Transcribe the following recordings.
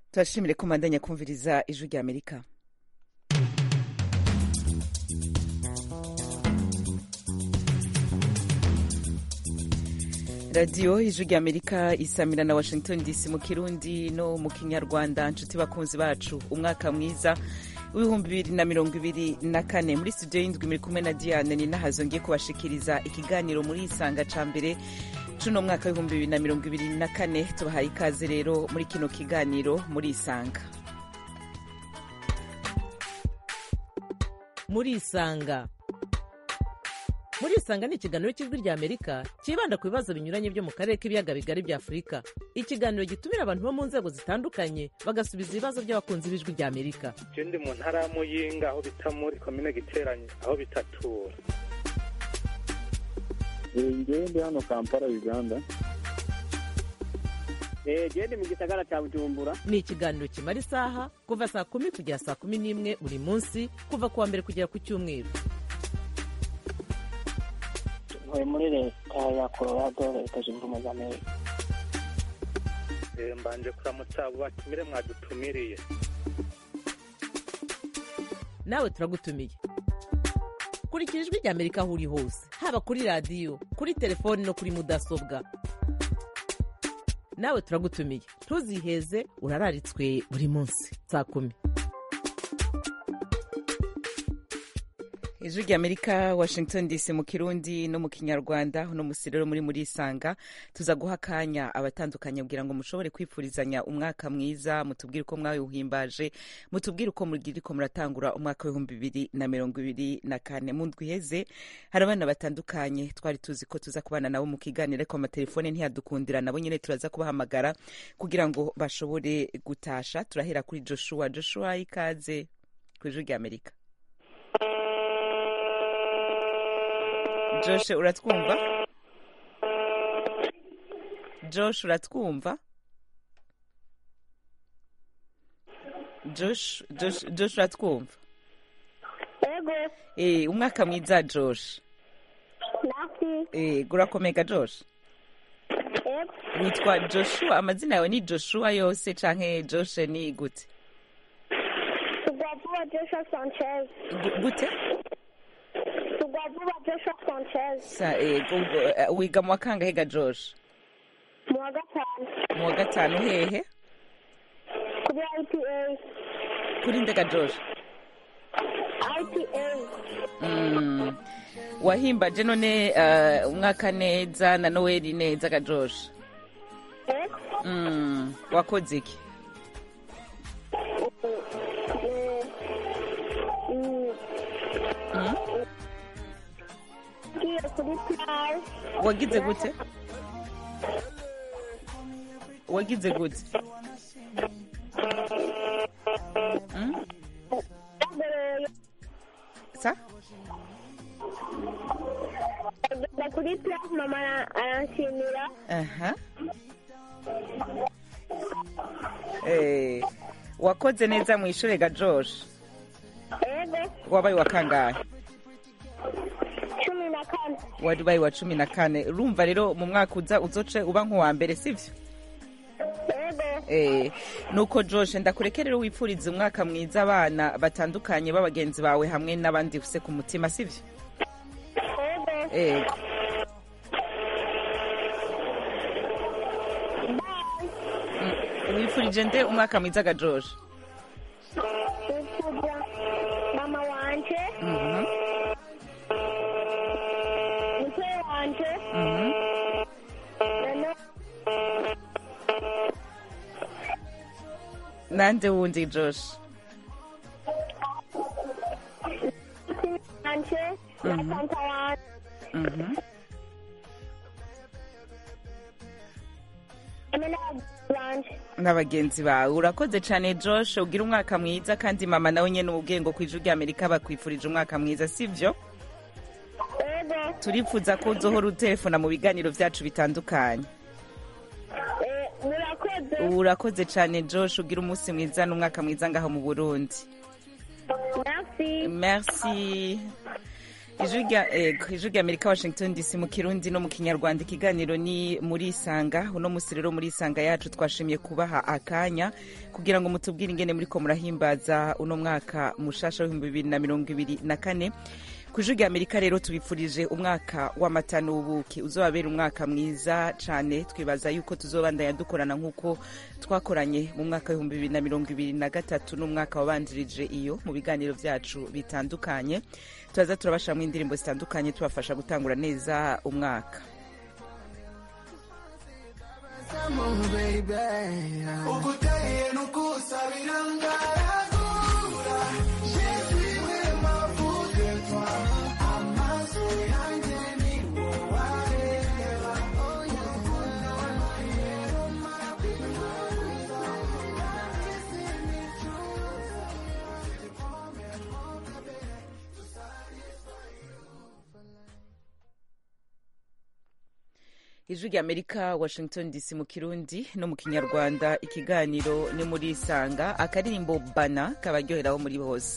turashimire ko mandanya kumviriza ijwi rya amerika radiyo ijwi rya amerika isamira na washington dc mu kirundi no mu kinyarwanda nshuti bakunzi bacu umwaka mwiza w'ibihumbi bibiri na mirongo ibiri na kane muri studio y'indwi muri kumwe na diane ni nahazo ngiye kubashikiriza ikiganiro muri isanga ca mbere cuno mwaka w'ibihumbi bibiri na mirongo ibiri na kane tubahaye ikaze rero muri kino kiganiro muri isanga muri isanga muri isanga ni ikiganiro cy'ijwi rya amerika cyibanda ku bibazo binyuranye byo mu karere k'ibiyaga bigari bya afurika ikiganiro gitumira abantu bo mu nzego zitandukanye bagasubiza ibibazo by'abakunzi b'ijwi rya amerika je ndi mu ntara ya muyinga aho bita muri komine giteranye aho bitatura ngewe ndi hano kampala uganda gende mu gisagara cya bujumbura ni ikiganiro kimara isaha kuva saa kumi kugera saa kumi n'imwe buri munsi kuva ku wa mbere kugera ku cyumweru ntuye muri leta ya colorado leta zunze ubumwe za amerika Eh, mbanje kuramutsa abo batumire mwadutumiriye nawe turagutumiye kurikira ijwi rya amerika aho uri hose haba kuri radiyo kuri telefoni no kuri mudasobwa nawe turagutumiye ntuziheze urararitswe buri munsi saa kumi ijwi rya amerika washington dc mu kirundi no mu kinyarwanda uno musi rero muri muri isanga tuza guha akanya abatandukanye kugira ngo mushobore kwifurizanya umwaka mwiza mutubwire uko mwawuhimbaje mutubwire uko muriko muratangura umwaka w'ibihumbi bibiri na mirongo ibiri na kane mu ndwi iheze hari abana batandukanye twari tuzi ko tuza kubana nabo mu kiganiro ariko amatelefone ntiyadukundira nabo nyine turaza kubahamagara kugira ngo bashobore gutasha turahera kuri joshua joshua ikaze ku ijwi rya amerika Josh uratwumva Josh uratwumva Josh Josh Josh uratwumva Ego, eh umwaka mwiza Josh nasi, eh gurakomeka Josh ego, witwa Joshua amazina yawe ni Joshua yose canke Josh ni gute Tugwavuba Joshua Sanchez. Gu- gute Tugwavuba Joshua Sanchez. sa eh gu- gu- eh, wiga mu wakangahe ga Josh Mu wa gatanu. mu wa gatanu hehe Kuri IPA. kuri ndega Josh IPA. Mm. wahimbaje none uh, umwaka neza na noweli neza ga josh Ego. mm. wakoze iki Eh, mm, mm? Ngiye kuri plage. wagize gute wagize gute mm? Nagoroye. sa Agenda kuri plage mama ara- aranshimira. aha eh, wakoze neza mu ishure ga josh Ego. wabaye wa kangahe Cumi na kane. wabaye wa cumi na kane urumva rero mu mwaka uza uzoce uba nk'uwa mbere sivyo Ego. Eh, nuko Josh ndakureke rero wipfurize umwaka mwiza abana batandukanye b'abagenzi bawe hamwe n'abandi ufise ku mutima sivyo Ego. ego Bye. Mm, wipfurije nde umwaka mwiza ga Josh Nipfuza mama wanje. Mhm, Mutwe wanje. mhm. Na nande wundi Josh wanje. Na Mhm. tanta wanje. Mhm. Hamwe n'abagenzi banje. n'abagenzi bawe urakoze cyane Josh ugira umwaka mwiza kandi mama nawe nyene ubwengo ku ijwi rya Amerika bakwifurije umwaka mwiza sivyo Ego. turipfuza ko uzohora utelefona mu biganiro vyacu bitandukanye Eh, murakoze. urakoze cyane Josh ugira umunsi mwiza n'umwaka mwiza ngaho mu Burundi Merci. merci ijwi rya ego ijwi rya amerika washington dc mu kirundi no mu kinyarwanda ikiganiro ni muri isanga uno musi rero muri isanga yacu twashimye kubaha akanya kugira ngo mutubwire ingene muriko murahimbaza uno mwaka mushasha w'ibihumbi bibiri na mirongo ibiri na kane ku ijwi rya amerika rero tubifurije umwaka w'amata n'ubuki uzobabera umwaka mwiza cane twibaza yuko tuzobandanya dukorana nk'uko twakoranye mu mwaka w'ibihumbi bibiri na mirongo ibiri na gatatu n'umwaka wabanjirije iyo mu biganiro vyacu bitandukanye turaza turabashamwo indirimbo zitandukanye tubafasha gutangura neza umwaka ukuteye nukusabira ngaragura jeziwe mavuge twa amaso yanjye ni wowareba ijwi rya amerika washington dc mu kirundi no mu kinyarwanda ikiganiro ni muri isanga akaririmbo bana kabaryoheraho muri bose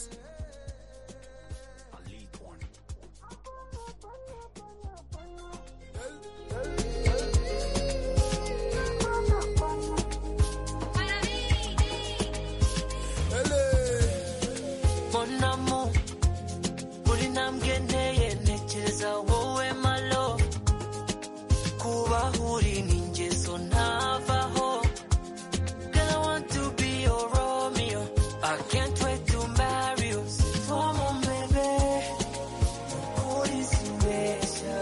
Mon amour, buri ntambwe nteye ntekereza wowe malo kuba uri ni ingeso ntavaho Girl, I want to be your Romeo I can't wait to marry you Toi mon bébé Ukuri simbeshya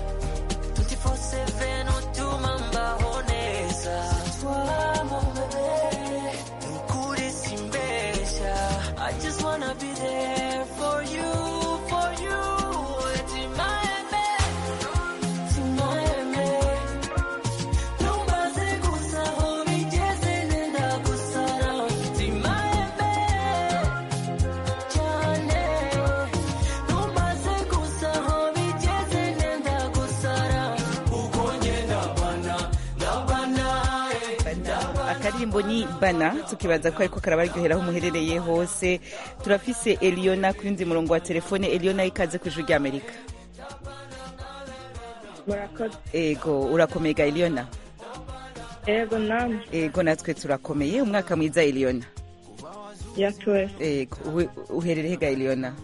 24/7 utuma mbaho neza Toi mon bébé Ukuri simbeshya I just wanna be there for you, for you Timaeme, timaeme Ntumbaze gusa aho bigeze nenda gusara Timaeme cyane Ntumbaze gusa aho bigeze nenda gusara Uko ngenda bana, ndabana eh, akaririmbo ni bana tukibaza ko ariko karabaryoheraho muherereye hose turafise eliona ku yundi murongo wa telefone eliona ikaze ku ijwi rya amerika murakoze ego urakomega eliona yego namwe ego natwe turakomeye umwaka mwiza eliona yatuwe ego uhe- uherereye ga eliona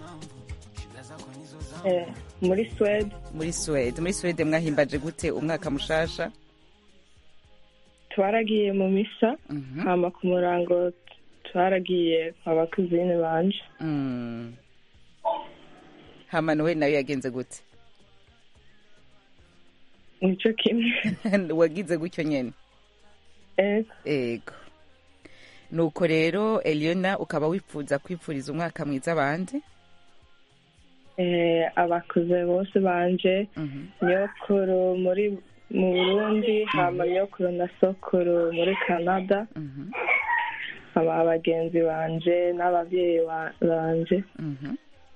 eh, muri swede muri swede muri swede mwahimbaje gute umwaka mushasha twaragiye mu misa Mhm. hama ku murango twaragiye abakuzine banje Mm. hama nowe nayo yagenze gute nico kimwe wagize gutyo nyene ego ego nuko rero eliona ukaba wifuza kwipfuriza umwaka mwiza abandi eh, abakuze bose banje Mhm. nyokuru muri mu burundi hama nyokuru na sokuru muri canada Mhm. hama abagenzi banje n'abavyeyi ba- banje Mhm.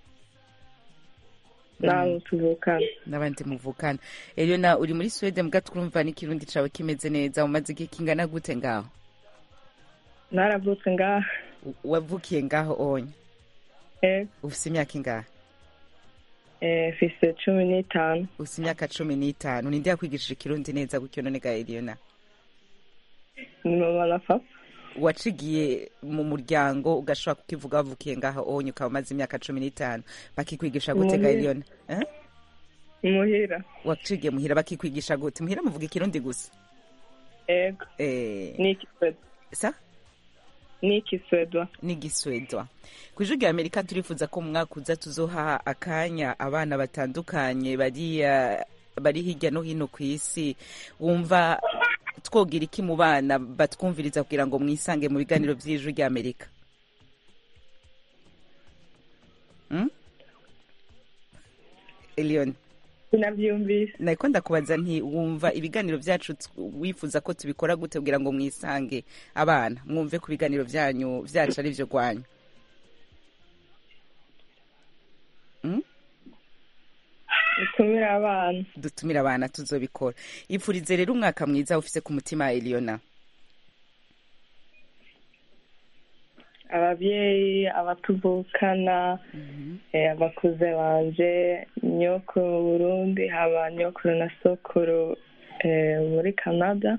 n'abo tuvukana n'abandi muvukana eliona uri muri swede mbwa twumva n'ikirundi cawe kimeze neza umaze igihe kingana gute ngaho naravutse ngaha U- wavukiye ngaho onye ego ufise imyaka ingahe eh, mfise cumi n'itanu ufise imyaka cumi n'itanu ninde yakwigishije ikirundi neza gutyo none ga eliona ni mama na papa wacigiye mu muryango ugashobora kukivuga wavukiye ngaho onye ukaba umaze imyaka cumi n'itanu bakikwigisha gute ga Muhira. eliona eh? muhira wacigiye muhira bakikwigisha gute muhira muvuga ikirundi gusa ego eh, n'ikiswedwa sa n'ikiswedwa n'igiswedwa ku ijwi rya amerika turifuza ko mu mwaka uza tuzoha akanya abana batandukanye bari eh, bari hirya no hino ku isi wumva twogira iki mu bana batwumviriza kugira ngo mwisange mu biganiro by'ijwi rya amerika Hmm? elion sinavyumvise nariko ndakubaza nti wumva ibiganiro byacu t- wifuza ko tubikora gute kugira ngo mwisange abana mwumve ku biganiro byanyu byacu ari byo rwanyu Hmm? utumira abana dutumire abana tuzobikora ipfurize rero umwaka mwiza ufise ku mutima eliona ababyeyi abatuvukana eh, abakuze banje nyokuru mu burundi haba nyokuru na sokuru eh, muri canada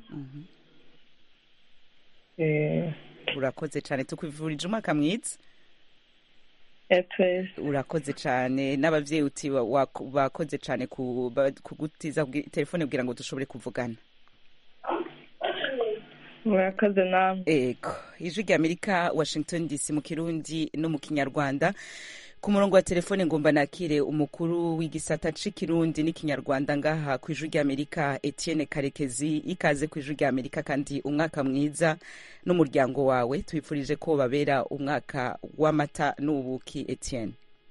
Eh, urakoze cyane tukwifurije umwaka mwiza eh, twese urakoze cyane n'ababyeyi uti wa- wa- bakoze cyane ku- ba- kugutiza kubwi- telefone kugira ngo dushobore kuvugana murakoze namwe ego ijwi rya amerika washington dc mu kirundi no mu kinyarwanda ku murongo wa telefone ngomba nakire umukuru w'igisata c'ikirundi n'ikinyarwanda ngaha ku ijwi rya amerika etienne karekezi ikaze ku ijwi rya amerika kandi umwaka mwiza n'umuryango wawe tubifurije ko babera umwaka w'amata n'ubuki etienne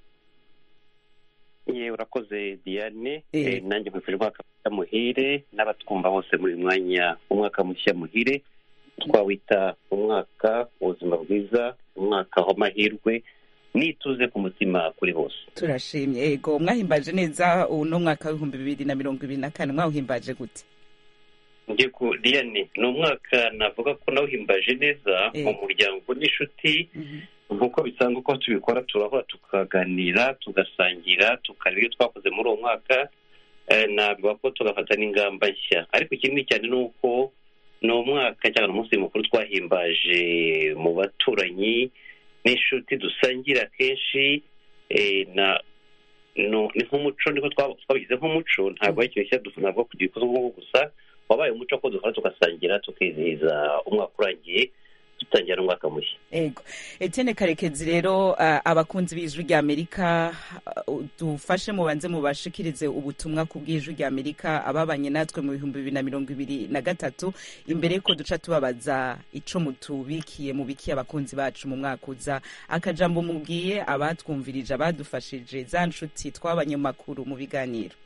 ye urakoze diane Eh. Eh, nanjye nkwifurije umwaka mushya muhire n'abatwumva bose muri uyu mwanya umwaka mushya muhire twawita umwaka ubuzima bwiza umwaka w'amahirwe n'ituze ku mutima kuri bose turashimye ego mwahimbaje neza uno mwaka w'ibihumbi bibiri na mirongo ibiri na kane mwawuhimbaje gute njye ku diane ni umwaka navuga ko nawuhimbaje neza Eh. mu muryango n'inshuti nk'uko bisanzwe ko tubikora turahura tukaganira tugasangira tukareba ibyo twakoze muri uwo mwaka eh, navuga ko tugafata n'ingamba nshya ariko ikindi cyane ni uko ni umwaka cyangwa ni umunsi mukuru twahimbaje mu baturanyi n'inshuti dusangira kenshi eh, na no- ni nk'umuco niko twaba- twabigize nk'umuco ntabwo ari ikintu cyadufu ntabwo kugira ikosa ubwoko gusa wabaye umuco ko dukora tugasangira tukizihiza umwaka urangiye dutangira n'umwaka mushya ego etienne karekezi rero ah, abakunzi b'ijwi rya amerika ah, dufashe mubanze mubashikirize ubutumwa ku bw'ijwi rya amerika ababanye natwe mu bihumbi bibiri na mirongo ibiri na gatatu imbere yuko duca tubabaza ico mutubikiye mubikiye abakunzi bacu mu mwaka uza akajambo mubwiye abatwumvirije abadufashije za nshuti twabanye mu makuru mu biganiro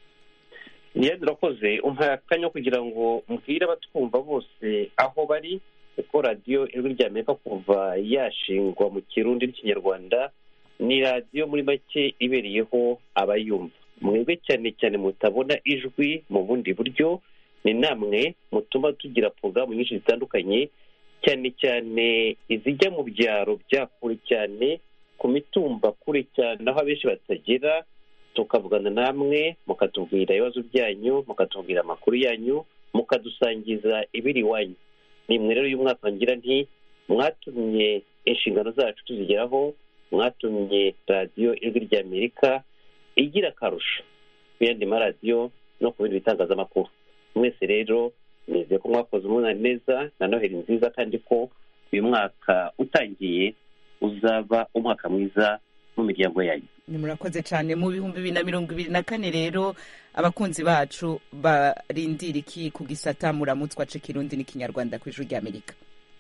niyo urakoze umpaye akanya kugira ngo mbwire abatwumva bose aho bari kuko radiyo ijwi rya amerika kuva yashingwa mu kirundi n'ikinyarwanda ni radiyo muri make ibereyeho abayumva mwebwe cyane cyane mutabona ijwi mu bundi buryo ni namwe mutuma tugira porogaramu nyinshi zitandukanye cyane cyane izijya mu byaro bya kure cyane ku mitumba kure cyane aho abenshi batagera tukavugana namwe mukatubwira ibibazo byanyu mukatubwira amakuru yanyu mukadusangiza ibiri iwanyu nimwe rero uyu mwaka ngira nti mwatumye inshingano zacu tuzigeraho mwatumye radiyo ijwi rya amerika igira akarusho ku yandi maradiyo no ku bindi bitangazamakuru mwese rero nizeye ko mwakoze umunani neza na noheli nziza kandi ko uyu mwaka utangiye uzaba umwaka mwiza mu miryango yanyu ni murakoze cyane mu bihumbi bibiri na mirongo ibiri na kane rero abakunzi bacu barindira iki ku gisata muramutswa c'ikirundi n'ikinyarwanda ku ijwi rya amerika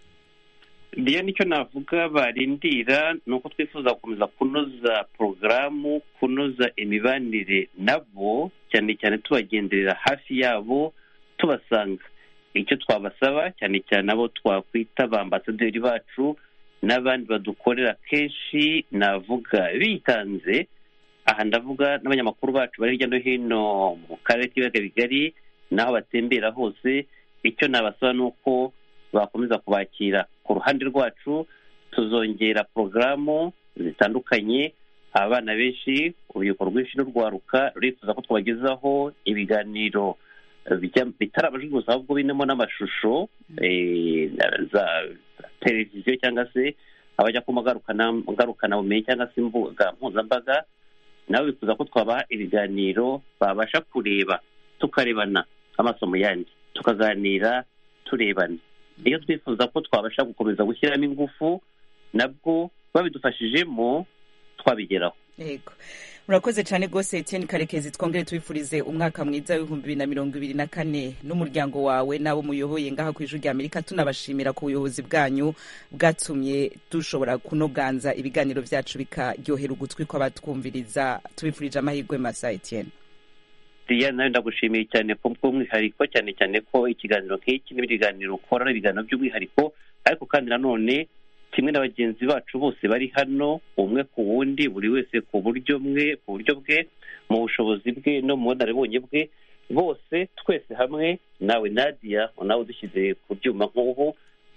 ndiyo nicyo navuga barindira ni uko twifuza gukomeza kunoza porogaramu kunoza imibanire nabo cyane cyane tubagenderera hafi yabo tubasanga icyo twabasaba cyane cyane abo twakwita ba ambasaderi bacu n'abandi badukorera kenshi navuga bitanze aha ndavuga n'abanyamakuru bacu bari hirya no hino mu karere k'ibiyaga bigari n'aho batembera hose icyo nabasaba ni uko bakomeza kubakira ku ruhande rwacu tuzongera porogaramu zitandukanye abana benshi urubyiruko rwinshi n'urwaruka rurifuza ko twabagezaho ibiganiro bijya- bitari amajwi gusa ahubwo birimo n'amashusho eh, za televiziyo cyangwa se abajya ku magarukana- ngarukanaubumenyi cyangwa se imbuga mpuzambaga nabo bifuza ko twabaha ibiganiro babasha kureba tukarebana amaso mu yandi tukaganira turebana iyo twifuza ko twabasha gukomeza gushyiramo ingufu nabwo babidufashijemo twabigeraho yego murakoze cyane rwose etienne karekezi twongere tubifurize umwaka mwiza w'ibihumbi bibiri na mirongo ibiri na kane n'umuryango wawe n'abo muyoboye ngaha ku ijwi rya amerika tunabashimira ku buyobozi bwanyu bwatumye dushobora kunoganza ibiganiro byacu bikaryohera ugutwi kw'abatwumviriza tubifurije amahirwe masa etienne diya nawe ndagushimiye cyane ko bw'umwihariko cyane cyane ko ikiganiro nk'iki n'ibindi biganiro ukora ari ibiganiro by'umwihariko ariko kandi nanone kimwe na bagenzi bacu bose bari hano umwe ku wundi buri wese ku buryo bwe ku buryo bwe mu bushobozi bwe no mu bunararibonye bwe bose twese hamwe nawe nadia nawe udushyize ku byuma nk'ubu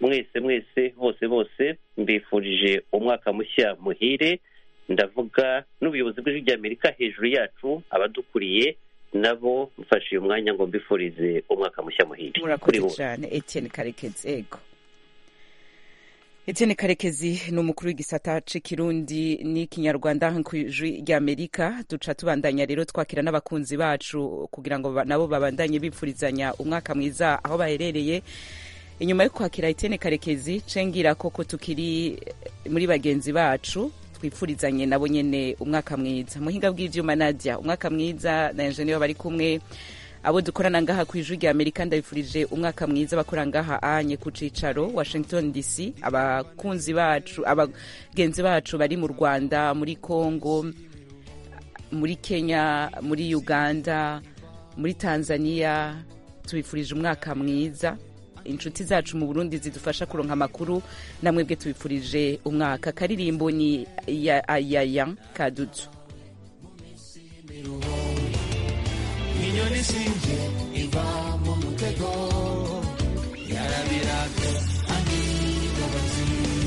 mwese mwese bose bose mbifurije umwaka mushya muhire ndavuga n'ubuyobozi bw'ijwi ry'amerika hejuru yacu abadukuriye nabo mfashe uyu mwanya ngo mbifurize umwaka mushya muhire kuri murakoze bo cyane etienne karekezi ego etienne karekezi ni umukuru w'igisata c'ikirundi n'ikinyarwanda ku ijwi ry'amerika duca tubandanya rero twakira n'abakunzi bacu kugira ngo ba- nabo babandanye bipfurizanya umwaka mwiza aho baherereye inyuma yo kwakira etienne karekezi cengira koko tukiri muri bagenzi bacu twifurizanye nabo nyene umwaka mwiza muhinga bw'ivyuma nadia umwaka mwiza na enjeniyeri bari kumwe abo dukorana ngaha ku ijwi rya amerika ndabifurije umwaka mwiza bakora ngaha anye ku cicaro washington dc abakunzi bacu abagenzi bacu bari mu rwanda muri congo muri kenya muri uganda muri tanzania tubifurije umwaka mwiza inshuti zacu mu burundi zidufasha kuronka amakuru namwebwe tubifurije umwaka karirimbo ni ya ayaya kadudu inyoni sinje iva mu mutego yarabiraga angibabazi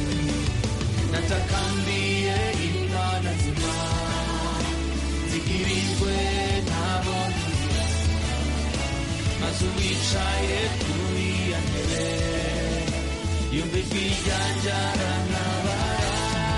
natakambiye imana nzima zigirijwe ntabona inzira maze uwicaye kuri ya ntebe yumva ijwi ryanjye arantabara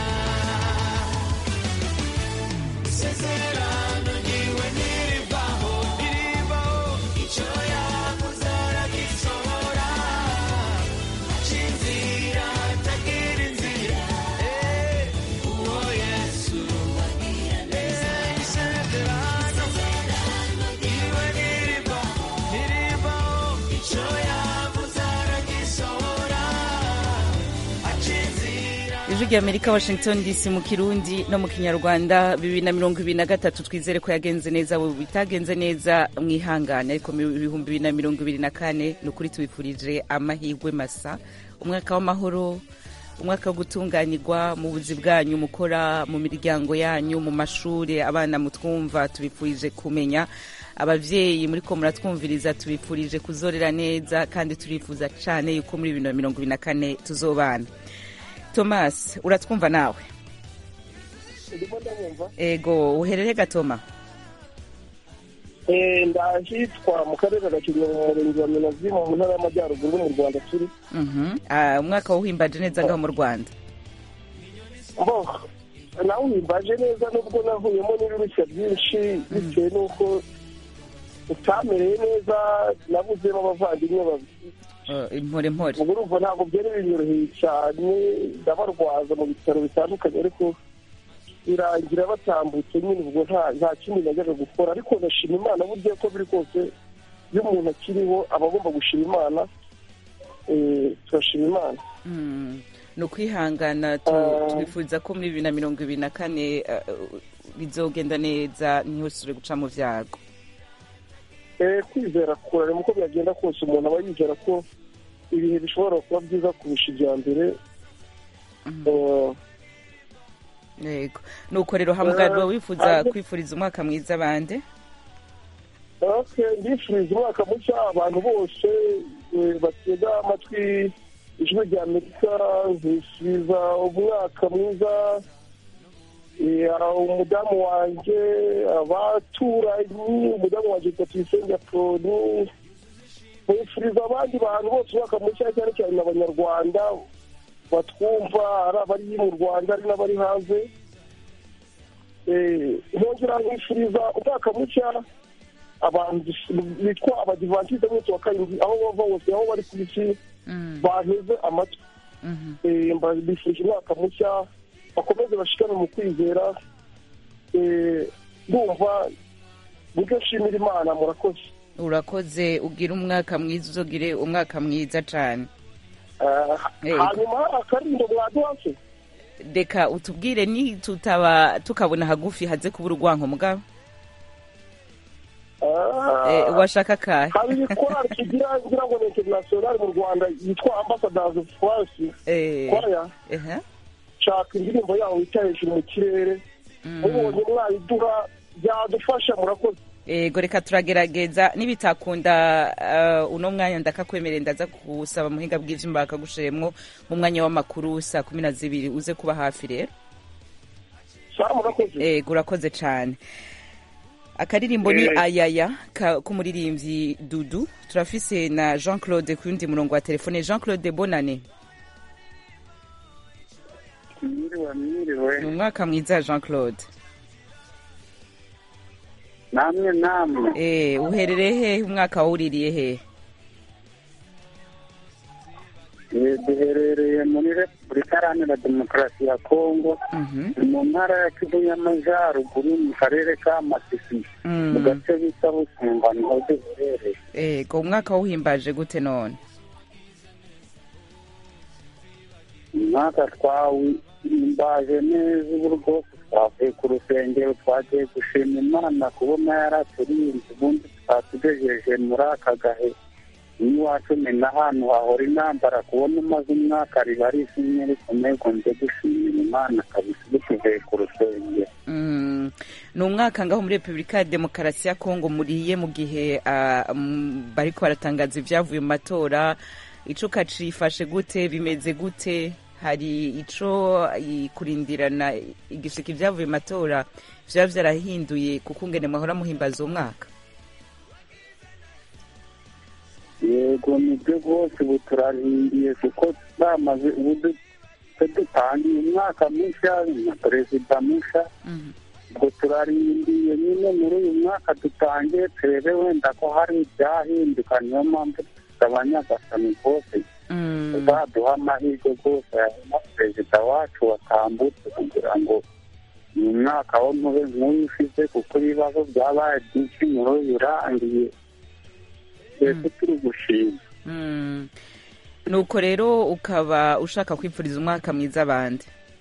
isezerano ryiwe ntirivaho ntirivaho icyo yakoze aragisohora aca inzira atagira inzira Eh, uwo yesu Eh, isezerano ryiwe ntirivaho ntirivaho icyo yakoze aragisohora aca inzira ijwi rya amerika washington dc mu kirundi no mu kinyarwanda bibiri na mirongo ibiri na gatatu twizere ko yagenze neza abo bitagenze neza mwihangane ariko mu bihumbi bibiri na mirongo ibiri na kane ni ukuri tubifurije amahirwe masa umwaka w'amahoro umwaka wo gutunganirwa mu buzi bwanyu mukora mu miryango yanyu mu mashuri abana mutwumva tubifurije kumenya abavyeyi muri ko muratwumviriza tubifurije kuzorera neza kandi turifuza cane yuko muri bibiri na mirongo ibiri na kane tuzobana thomas uratwumva nawe ndimo ndabumva ego uherere gatoma Eh, ndahitwa mu karere ka gakenke mu murenge wa minazi mu ntara y'amajyaruguru mu rwanda turi Mhm. Ah, umwaka wawuhimbaje neza ngaho mu rwanda bo nawe uhimbaje neza nubwo nahuyemo n'ibirushya byinshi bitewe n'uko utamereye neza nabuzemo abavandimwe babiri Eh, impore mpore ubwo urumva ntabwo byari binyoroheye cyane ndabarwaza mu bitaro bitandukanye ariko birangira batambutse nyine ubwo nta nta kindi najyaga gukora ariko ndashima imana burya ko biri kose iyo umuntu akiriho aba agomba gushima imana eh, turashima imana Mm. ni ukwihangana tu- Ah. twifuza ko muri bibiri na mirongo ibiri na kane eh, bizogenda neza ntihusure guca mu vyago Eh, kwizera kurarema uko byagenda kose umuntu aba yizera ko ibihe bishobora kuba byiza kurusha ibya mbere Eh, yego nuko rero hamugarwa Ah, wifuza ah, kwifuriza umwaka mwiza bande Okay, ndifuriza umwaka mushya abantu bose eh, batega amatwi ijwi rya amerika nkifuriza umwaka mwiza eh, umudamu wanjye abaturanyi umudamu wanjye yitwa tuyisenge apoloni nkifuriza abandi bantu bose umwaka mushya cyane cyane abanyarwanda batwumva ari abari mu rwanda ari n'abari hanze Eh, nkongera nkifuriza umwaka mushya abantu bitwa abadivantisite bose wa karindwi aho bava hose aho bari ku isi banteze amatwi Eh, mba- mbifurije umwaka mushya bakomeze bashikame mu kwizera Eh, ndumva nibyo nshimira imana murakoze urakoze ugire umwaka mwiza uzogire umwaka mwiza cane Eh, Yego. hanyuma akarindo mwaduhase reka utubwire ni tutaba tukabona hagufi haze kubura urwanko mugabo Eh, washaka kahe hari korali kigira ngira ngo ni international mu rwanda yitwa ambassadors of france Eh, kwaya ehe. shaka indirimbo yaho wita hejuru mu kirere mubonye mwayiduha byadufasha murakoze ego reka turagerageza nibitakunda uh, uno mwanya ndakakwemerera ndaza kusaba muhinga bw'ivyuma bakagushiremwo mu mwanya w'amakuru saa kumi na zibiri uze kuba hafi rero ego urakoze cane akaririmbo ni Eh. ayaya ka- k'umuririmbyi dudu turafise na jean claude ku yundi murongo wa telefone jean claude bonane mwiriwe mwiriwe ni umwaka mwiza jean claude namwe namwe eh uherereye hehe umwaka wawuririye hehe Eh, duherereye muri repubulika iharanira demokarasi ya kongo ni mu ntara ya kivu y'amajyaruguru mu karere ka masisi mu gace bita busumba niho duherereye ego umwaka wawuhimbaje gute none umwaka twawimbaje neza ubu rwose twavuye ku rusengero twagiye gushima imana kubona yaraturinze ubundi twatugejeje muri aka gahe n'iwacu ni n'ahantu hahora intambara kubona umaze umwaka riba ari ishimwe rikomeye ngo nze gushimira imana kabisa ubu tuvuye ku rusengero Mm, ni umwaka ngaho muri repubulika ya demokarasi ya kongo muriye mu gihe ah, mm, bariko baratangaza ibyavuye mu matora ico kacifashe gute bimeze gute hari ico i- kurindirana igishika ibyavuye mu matora vyaba vyarahinduye kuko ngene mwahora muhimbaza uwo mwaka yego nibyo rwose ubu turarindiye kuko bamaze ubu du- twe dutangiye umwaka mushya na perezida mushya ubwo turarindiye nyine muri uyu mwaka dutangiye turebe wenda ko hari ibyahinduka niyo mpamvu dusaba nyagasani rwose uzaduha amahirwe rwose na perezida wacu watambutse kugira ngo uyu mwaka wo ntube nk'uyu ushize kuko ibibazo byabaye byinshi muri uyu urangiye twese turi gushima Mm. nuko rero ukaba ushaka kwipfuriza umwaka mwiza abandi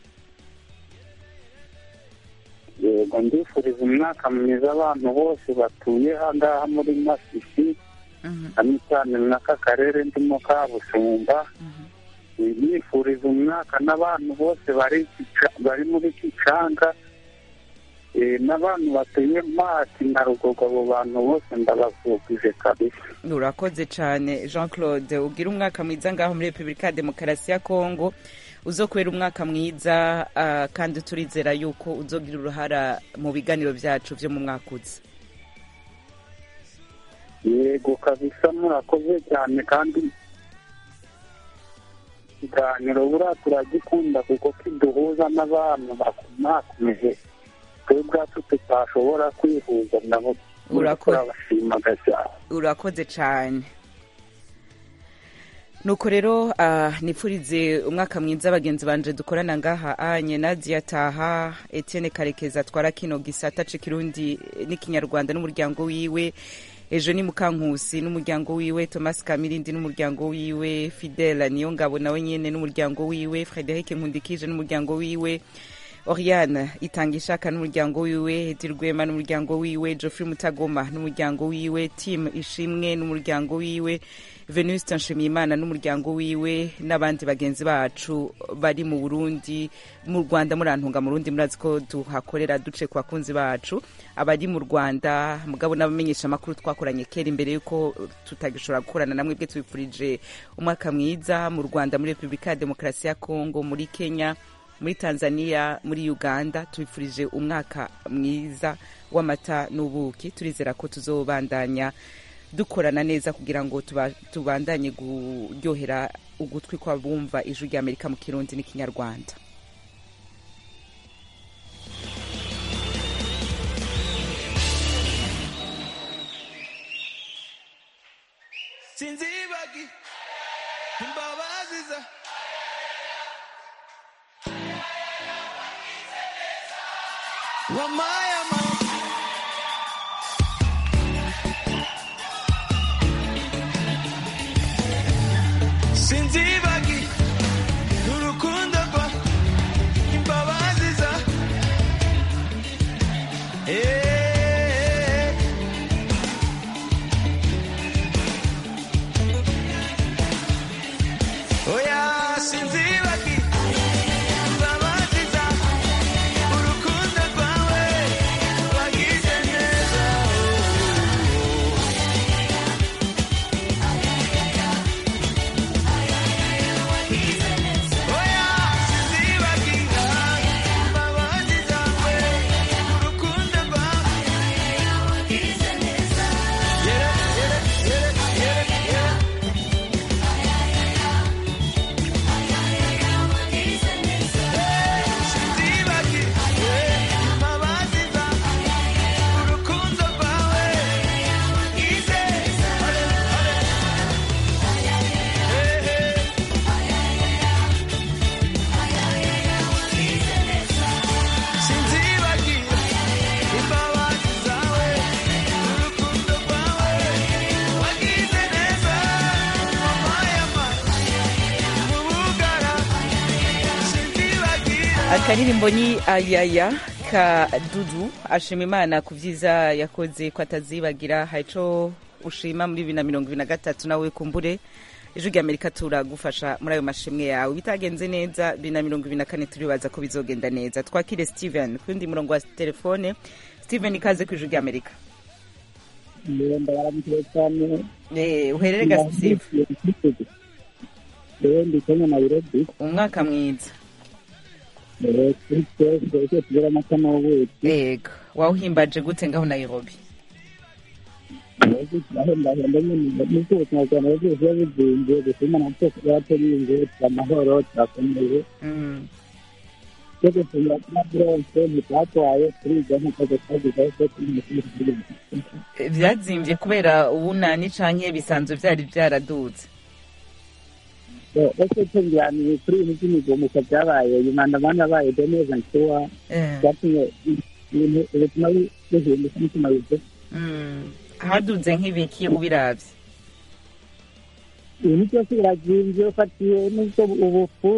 yego ndifuriza umwaka mwiza abantu bose batuye ahangaha muri masisi cyane cyane n'aka karere ndimo ka busumba nifuriza umwaka n'abantu bose bari Kica- bari muri kicanga eh, n'abantu batuye mati na rugogo abo bantu bose ndabavugije kabisa urakoze cyane jean claude ugira umwaka mwiza ngaho muri repubulika ya demokarasi ya kongo uzokubera umwaka mwiza ah, kandi turizera yuko uzogira uruhara mu biganiro byacu byo mu mwaka uza yego kabisa murakoze cyane kandi ikiganiro buriya turagikunda kuko kiduhuza n'abantu bakomakomeje twe ubwacu tutashobora kwihuza nabo Urakoze. turabashimaga cyane urakoze cyane nuko rero ah, nipfurize umwaka mwiza bagenzi banje dukorana ngaha anye nadia taha etienne karekeza atwara kino gisata c'ikirundi n'ikinyarwanda n'umuryango wiwe ejo ni mukankusi n'umuryango wiwe thomas kamirindi n'umuryango wiwe fidela niyo ngabo nawe nyene n'umuryango wiwe frederic nkundikije n'umuryango wiwe oriane itanga ishaka n'umuryango wiwe edi rwema n'umuryango wiwe geoffrey mutagoma n'umuryango wiwe tim ishimwe n'umuryango wiwe venuste nshimiyimana n'umuryango wiwe n'abandi bagenzi bacu bari mu burundi mu rwanda murantunga mu rundi murazi ko tuhakorera duce ku bakunzi bacu abari mu rwanda mugabo n'abamenyesha amakuru twakoranye kera imbere y'uko tutagishobora gukorana namwe bwe tubifurije umwaka mwiza mu rwanda muri repubulika ya demokarasi ya kongo muri kenya muri tanzania muri uganda tubifurije umwaka mwiza w'amata n'ubuki turizera ko tuzobandanya dukorana neza kugira ngo tuba- tubandanye kuryohera ugutwi kw'abumva ijwi rya amerika mu kirundi n'ikinyarwanda sinzibagi imbabazi za wamayama sinzibagi urukundo rwa imbabazi za Eh. oya sinzibagi imbabazi za urukundo rwawe akaririmbo ni ayaya ka dudu ashima imana ku byiza yakoze ko atazibagira hari ico ushima muri bibiri na mirongo ibiri na gatatu nawe kumbure ijwi rya amerika turagufasha muri ayo mashimwe yawe bitagenze neza bibiri na mirongo ibiri na kane turibaza ko bizogenda neza twakire steven ku yundi murongo wa telefone steven ikaze ku ijwi rya amerika ndabaramukire cyane Eh, uherere ga steve rero ndi kenya nairobi umwaka mwiza Eh, kuri twese icyo tugira amata n'ubuki yego wawuhimbaje gute ngaho nairobi ahembahemba nyine n'ubwo ubuzima bwa nairobi buba buzinze gusa imana twese yaterinze amahoro turakomeye cyo gutumira kuri aburonse ntibyatwaye turiga nk'uko twagizeho ko turi mu kindi gihugu Eh, byazimbye kubera ubunani canke bisanzwe vyari vyaradutse ese tungiraniye kuri ibintu by'imigomuko byabaye imandamani yabaye deneza nkuwa Eh. byatumye ibintu ubuzima buhinduka n'umutima wize Mm. haduze nk'ibiki ubiravye ibintu byose birazinze ufatiye n'ubwo ubufu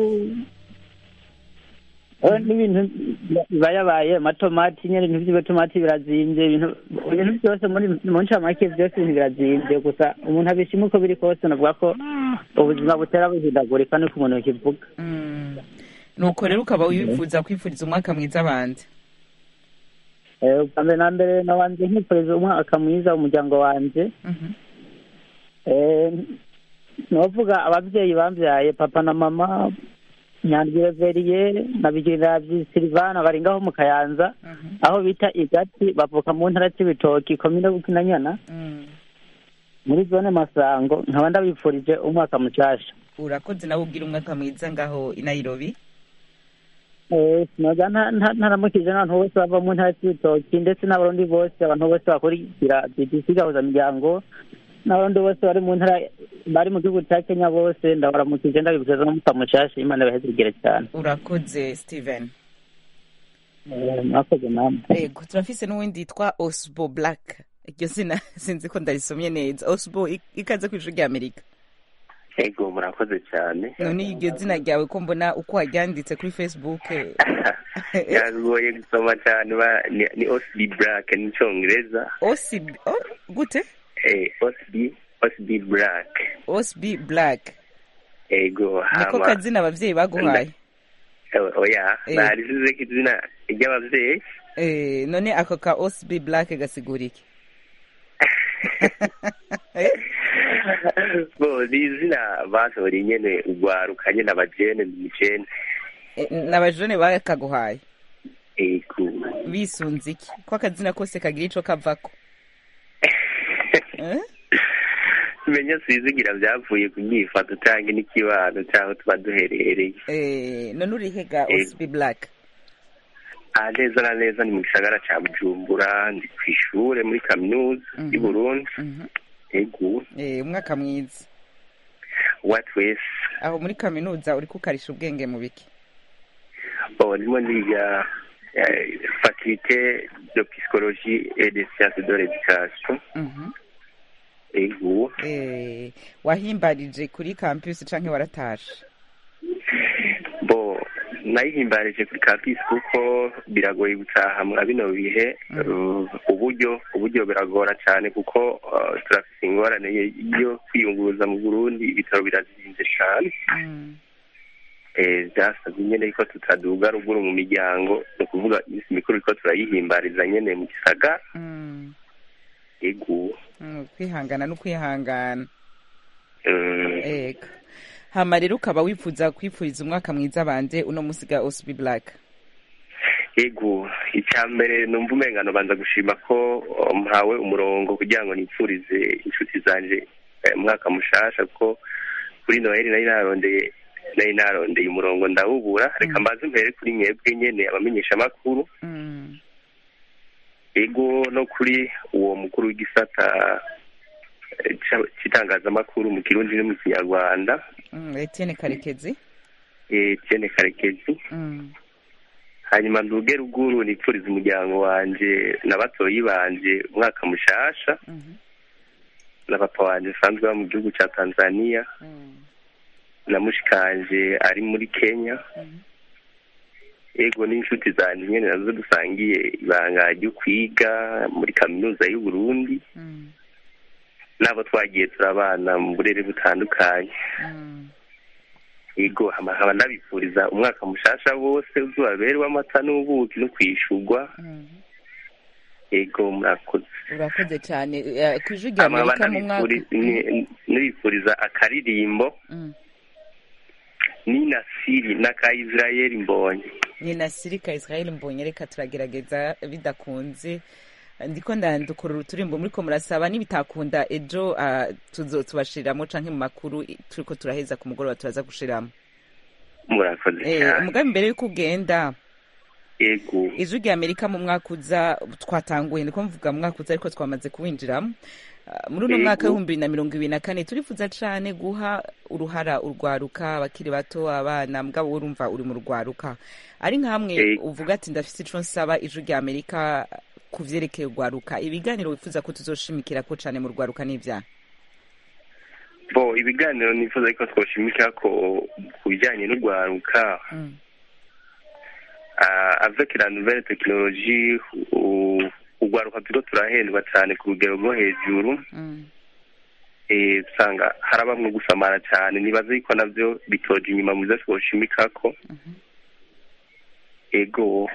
Eh, n'ibintu biba yabaye amatomati nyine ibintu by'amatomati birazinze ibintu ibintu byose muri mu ncamake byose ibintu birazinze gusa umuntu abishima uko biri kose navuga ko ubuzima butera buhindagurika niko umuntu yakivuga nuko rero ukaba wifuza kwifuriza umwaka mwiza abandi Eh, ubwa mbere na mbere nabanze nkifuriza umwaka mwiza umuryango wanje Eh, novuga ababyeyi bambyaye papa na mama nyandwi veriye na bigirira silivana bari ngaho mu kayanza aho bita igati bavuka mu ntara c'ibitoki komine bukinanyana muri zone masango nkaba ndabifurije umwaka mushasha urakoze nawe ubwira umwaka mwiza ngaho i nairobi Eh, sinoga nta- nta- ntaramukije n'abantu bose bava mu ntara c'ibitoki ndetse n'abarundi bose abantu bose bakurikira bbc gahuza miryango n'abarundi bose bari mu ntara bari mu gihugu ca kenya bose ndabaramukije ndabifuriza n'umwaka mushasha imana ibahezegere cyane urakoze steven Eh, mwakoze namwe yego turafise n'uwundi yitwa osbo black iryo zina sinzi ko ndarisomye neza osbo ik- ikaze ku ijwi rya amerika ego murakoze cyane none iryo zina ryawe ko mbona uko waryanditse kuri facebook eh, yagoye gusoma cyane ba- ni- ni osb black n'icyongereza osb oh, gute eh, osb osb black osb black ego niko hama kazina abavyeyi baguhaye Eh, oya Eh. narisize ko izina ry'ababyeyi Eh, none ako ka osb black gasigura iki bo ni izina basohora nyene urwaruka nyene abajene mujene Eh, n'abajone bakaguhaye ego bisunze iki ko akazina kose kagira ico kavako Eh? menya sizigira byavuye ku myifato cyangwa n'ikibano cyangwa tuba duherereye Eh, none urihega Eh. osb black aha neza na neza ni mu gisagara ca bujumbura ndi ku ishure muri kaminuza y'u burundi ego Eh, umwaka mwiza wa twese aho muri kaminuza uriko ukarisha ubwenge mu biki bo ndimo ndiga eh, faculté de psychologie et de sciences de l'éducation Mhm. ego Eh, wahimbarije kuri campus canke waratashe bo nayihimbarije kuri campus kuko biragoye gutaha mwa bino bihe uh, uburyo uburyo biragora cyane kuko uh, turafise ingorane yo kwiyunguruza mu burundi ibitaro birazinze cyane eh, byasabye nyene ko tutaduga ruguru mu miryango ni ukuvuga iminsi mikuru ko turayihimbariza nyene mu gisagara Mm, ego mm, kwihangana no kwihangana Mm. ego hama rero ukaba wifuza kwifuriza umwaka mwiza bande uno musi ga osb black ego icya mbere numva umengano banza gushima ko uh, mpawe umurongo kugira ngo nipfurize inshuti zanje eh, umwaka mushasha kuko kuri noheli nari narondeye nari narondeye umurongo ndawubura reka mbaze mpere kuri mwebwe nyene abamenyesha amakuru Mm, ego no kuri uwo mukuru w'igisata eh, ca- c'itangazamakuru mu kirundi no mu kinyarwanda mm, etienne karekezi eh, Etienne karekezi Mm, hanyuma nduge ruguru nipfuriza umuryango wanje na batoyi banje umwaka mushasha na papa wanje asanzwe aba mu gihugu ca tanzania na mushikanje ari muri kenya ego n'inshuti zanjye nyine nazo dusangiye ibanga ryo kwiga muri kaminuza y'u Burundi n'abo twagiye turabana mu burere butandukanye ego hama nkaba nabifuriza umwaka mushasha wose uzubabere w'amata n'ubuki no kwishurwa ego murakoze urakoze cyane Eh, ku ijwi rya hama nkaba amerika mu mwaka nabifuri- ni- nabifuriza akaririmbo Mm. ni nasiri na ka israel mbonye ni nasirika israel mbonye reka turagerageza bidakunze ndiko ndandukura uturimbo muriko murasaba nibitakunda ejo ah, tuzo tubashiriramo canke mu makuru i- turiko turaheza ku mugoroba turaza gushiramo murakoze Eh, cyane umugambi mbere yuko ugenda ego ijwi rya amerika mu mwaka uza twatanguye niko mvuga mu mwaka uza ariko twamaze kuwinjiramo Ah, muri uno Yego. mwaka w'ibihumbi bibiri na mirongo ibiri na kane turifuza cane guha uruhara urwaruka abakiri bato abana mugabo urumva uri mu rwaruka ari nkamwe Yego. uvuga ati ndafise ico nsaba ijwi rya amerika ku vyerekeye urwaruka ibiganiro wifuza ko tuzoshimikirako cane mu rwaruka n'ivyaha bo ibiganiro nifuza ko twoshimika ko ku bijyanye n'urwaruka ah, avec la nouvelle technologie u- urwaruka turiko turahendwa cyane ku rugero rwo hejuru eh, usanga harabamwe gusamara cyane nibaze yuko navyo bitoje inyuma mu byo twoshimikako ego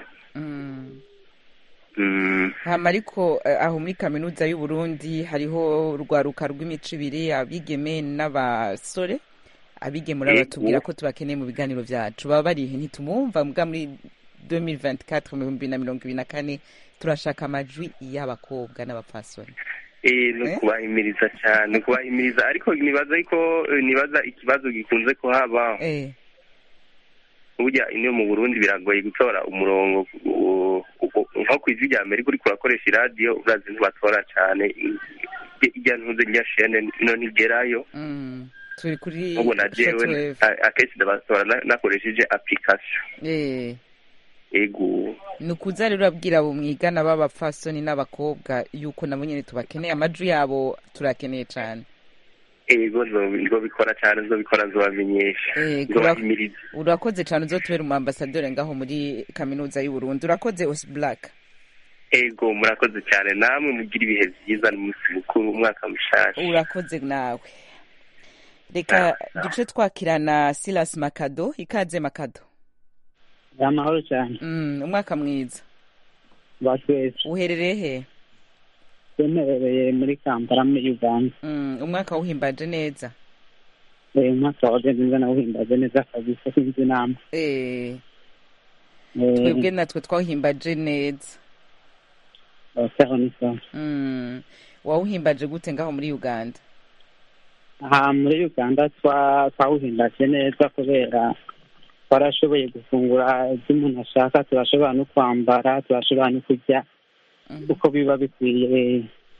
mm, hama ariko eh, aho muri kaminuza y'u Burundi hariho urwaruka rw'imico ibiri abigeme n'abasore abigeme Yego. batubwira ko tubakeneye mu biganiro vyacu baba barihe ntitumwumva mbwa muri 2024 mu bihumbi na mirongo ibiri na kane turashaka amajwi y'abakobwa n'abapfasoni eh, no Eh? kubahimiriza cyane kubahimiriza ariko nibaza yuko eh, nibaza ikibazo gikunze kuhaba eh burya ino mu burundi biragoye gutora umurongo u- u- nko ku ijwi rya amerika uriko urakoresha iradiyo urazi ntibatora cyane ijya ntuze rya shene ino ntigerayo mm. turi kuri ubu na jewe shortwave. a- akenshi ndabatora na- nakoresheje application eh ego ni ukuza rero urabwira abo mwigana b'abapfasoni n'abakobwa yuko nabo nyene tubakeneye amajwi yabo turakeneye cane ego nzo- nzobikora cyane nzobikora nzobamenyesha Eh, nzobahimiriza urakoze cyane uzotubera umu ambasaderi ngaho muri kaminuza y'u Burundi urakoze Os Black ego murakoze cyane namwe mugira ibihe byiza n'umunsi mukuru umwaka mushasha urakoze nawe reka duce twakirana Silas Makado ikaze Makado amahoro cyane mm, umwaka mwiza batwese uherereye he twemerereye muri kampala muri uganda mm, umwaka wuhimbaje neza Eh, umwaka wagenze neza nawuhimbaje neza kabisa sinzi inama eh, twebwe natwe twawuhimbaje neza sawa ni sawa mm, wawuhimbaje gute ngaho muri Uganda aha muri uganda twa- twawuhimbaje neza kubera twarashoboye gufungura ibyo umuntu ashaka turashobora no kwambara turashobora no kurya uko biba bikwiye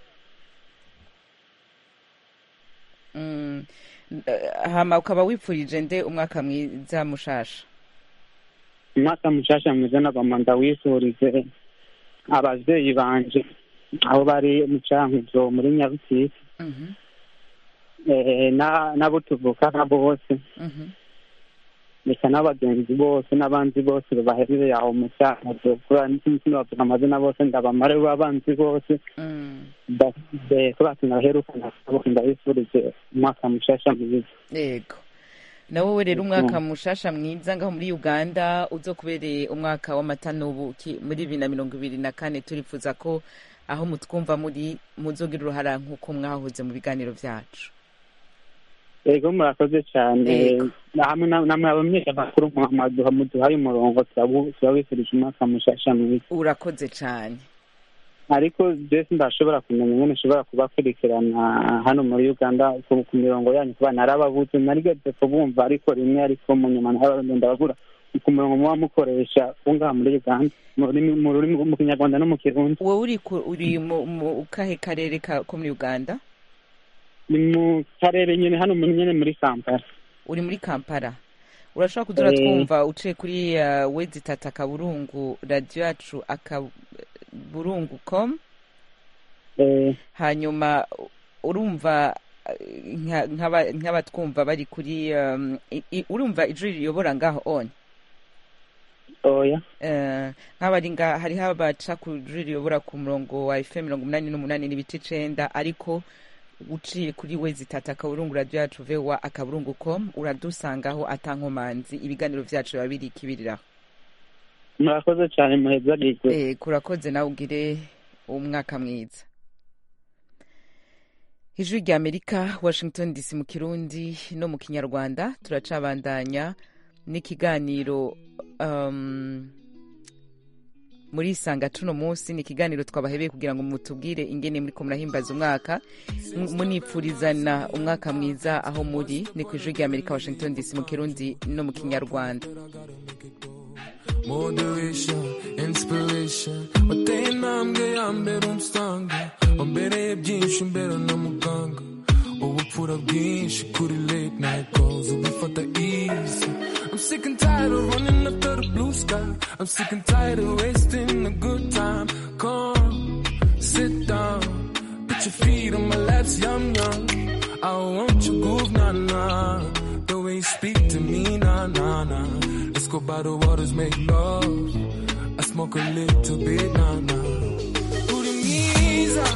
Mm. Eh, hama ukaba wipfurije nde umwaka mwiza mushasha umwaka mushasha mwiza n'abama ndawifurize abavyeyi banje aho bari mu cankuzo muri nyabutisi Mhm, eh, na- n'abo tuvukana bose mhm. reka n'abagenzi bose n'abandi bose baherereye aho mu cankuzo kubera sinobavuga amazina bose ndabamare b'abanzi bose Mm. kubera tunaherukana bose ndabifurije umwaka mushasha mwiza yego na wowe rero umwaka mushasha mwiza ngaho muri uganda uzokubereye umwaka w'amata n'ubuki muri bibiri na mirongo ibiri na kane turifuza ko aho mutwumva muri muzogira uruhara nk'uko mwahoze mu biganiro vyacu yego murakoze cyane Yego. hamwe na- namwe abamenyeshamakuru muduha muduhaye umurongo turabu- turabifurije umwaka mushasha mwiza urakoze cane ariko jesi ndashobora kumenya ingene nshobora kubakurikirana hano muri uganda ku ku mirongo yanyu kuba narababuze narigeze kubumva ariko rimwe ariko mu nyuma naragenda babura ku murongo muba mukoresha wo ngaha muri uganda mu rurimi- mu rurimi mu kinyarwanda no mu kirundi wowe uri ku- uri mu mu kahe karere ka- ko muri uganda ni mu karere nyine hano muri nyine muri kampala uri muri kampala urashobora kudura Eh. twumva uciye kuri uh, wedi tata akaburungu radiyo yacu akaburungu com Eh, hanyuma urumva eh, nka- nk'aba- nk'abatwumva bari kuri um, i- i- urumva ijwi riyobora ngaho on oya Eh, nk'abari nga hariho abaca kuririyobora ku murongo wa fm mirongo umunani n'umunani n'ibice icenda ariko uciye kuri we zitata akaburungu radiyo yacu vewa akaburungu com uradusangaho atankomanzi ibiganiro vyacu biba biri ikibiriraho murakoze cyane muhezagirwe Eh, kurakoze nawe ugire umwaka mwiza ijwi rya amerika washington dc mu kirundi no mu kinyarwanda turacabandanya n'ikiganiro um, muri isanga tuno munsi ni ikiganiro twabahebeye kugira ngo mutubwire ingene muriko murahimbaza umwaka M- munipfurizana umwaka mwiza aho muri ni ku ijwi rya amerika washington dc mu kirundi no mu kinyarwanda moderation, inspiration wateye intambwe ya mbere umusanga wambereye byinshi mbere na muganga ubupfura bwinshi kuri late night calls ubifata easy I'm sick and tired of running after the blue sky I'm sick and tired of wasting a good time come sit down put your feet on my laps yum yum I want your groove nah nah the way you speak to me nah nah nah Let's go by the waters, make love. I smoke a little bit, nah, nah. Urimiza,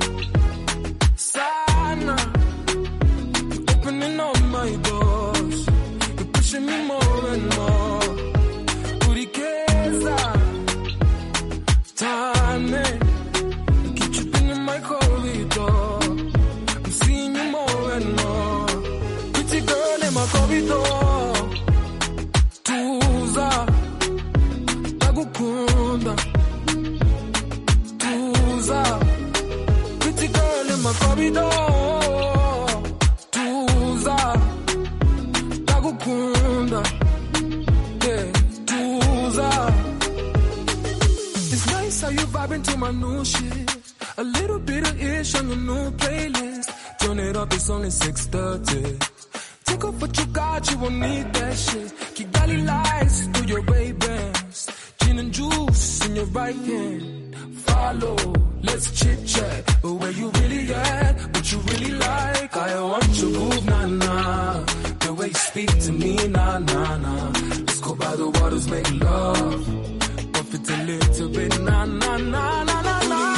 sana. You're opening all my doors. You're pushing me more and more. Urikeza, tane. You keep tripping in my corridor. I'm seeing you more and more. Pretty girl in my corridor. tuza ndagukunda tuza pretty girl in my corridor tuza ndagukunda yeah tuza it's nice how you vibing to my new shit a little bit of ish on your new playlist turn it up it's only 6:30 Take off what you got, you won't need that shit. Kigali lights through your Ray Bans. Gin and juice in your right hand. Follow, let's chit chat. But where you really at, what you really like. I want your groove, nah nah. The way you speak to me, nah nah nah. Let's go by the waters, make love. Buff it a little bit, nah nah nah nah nah nah.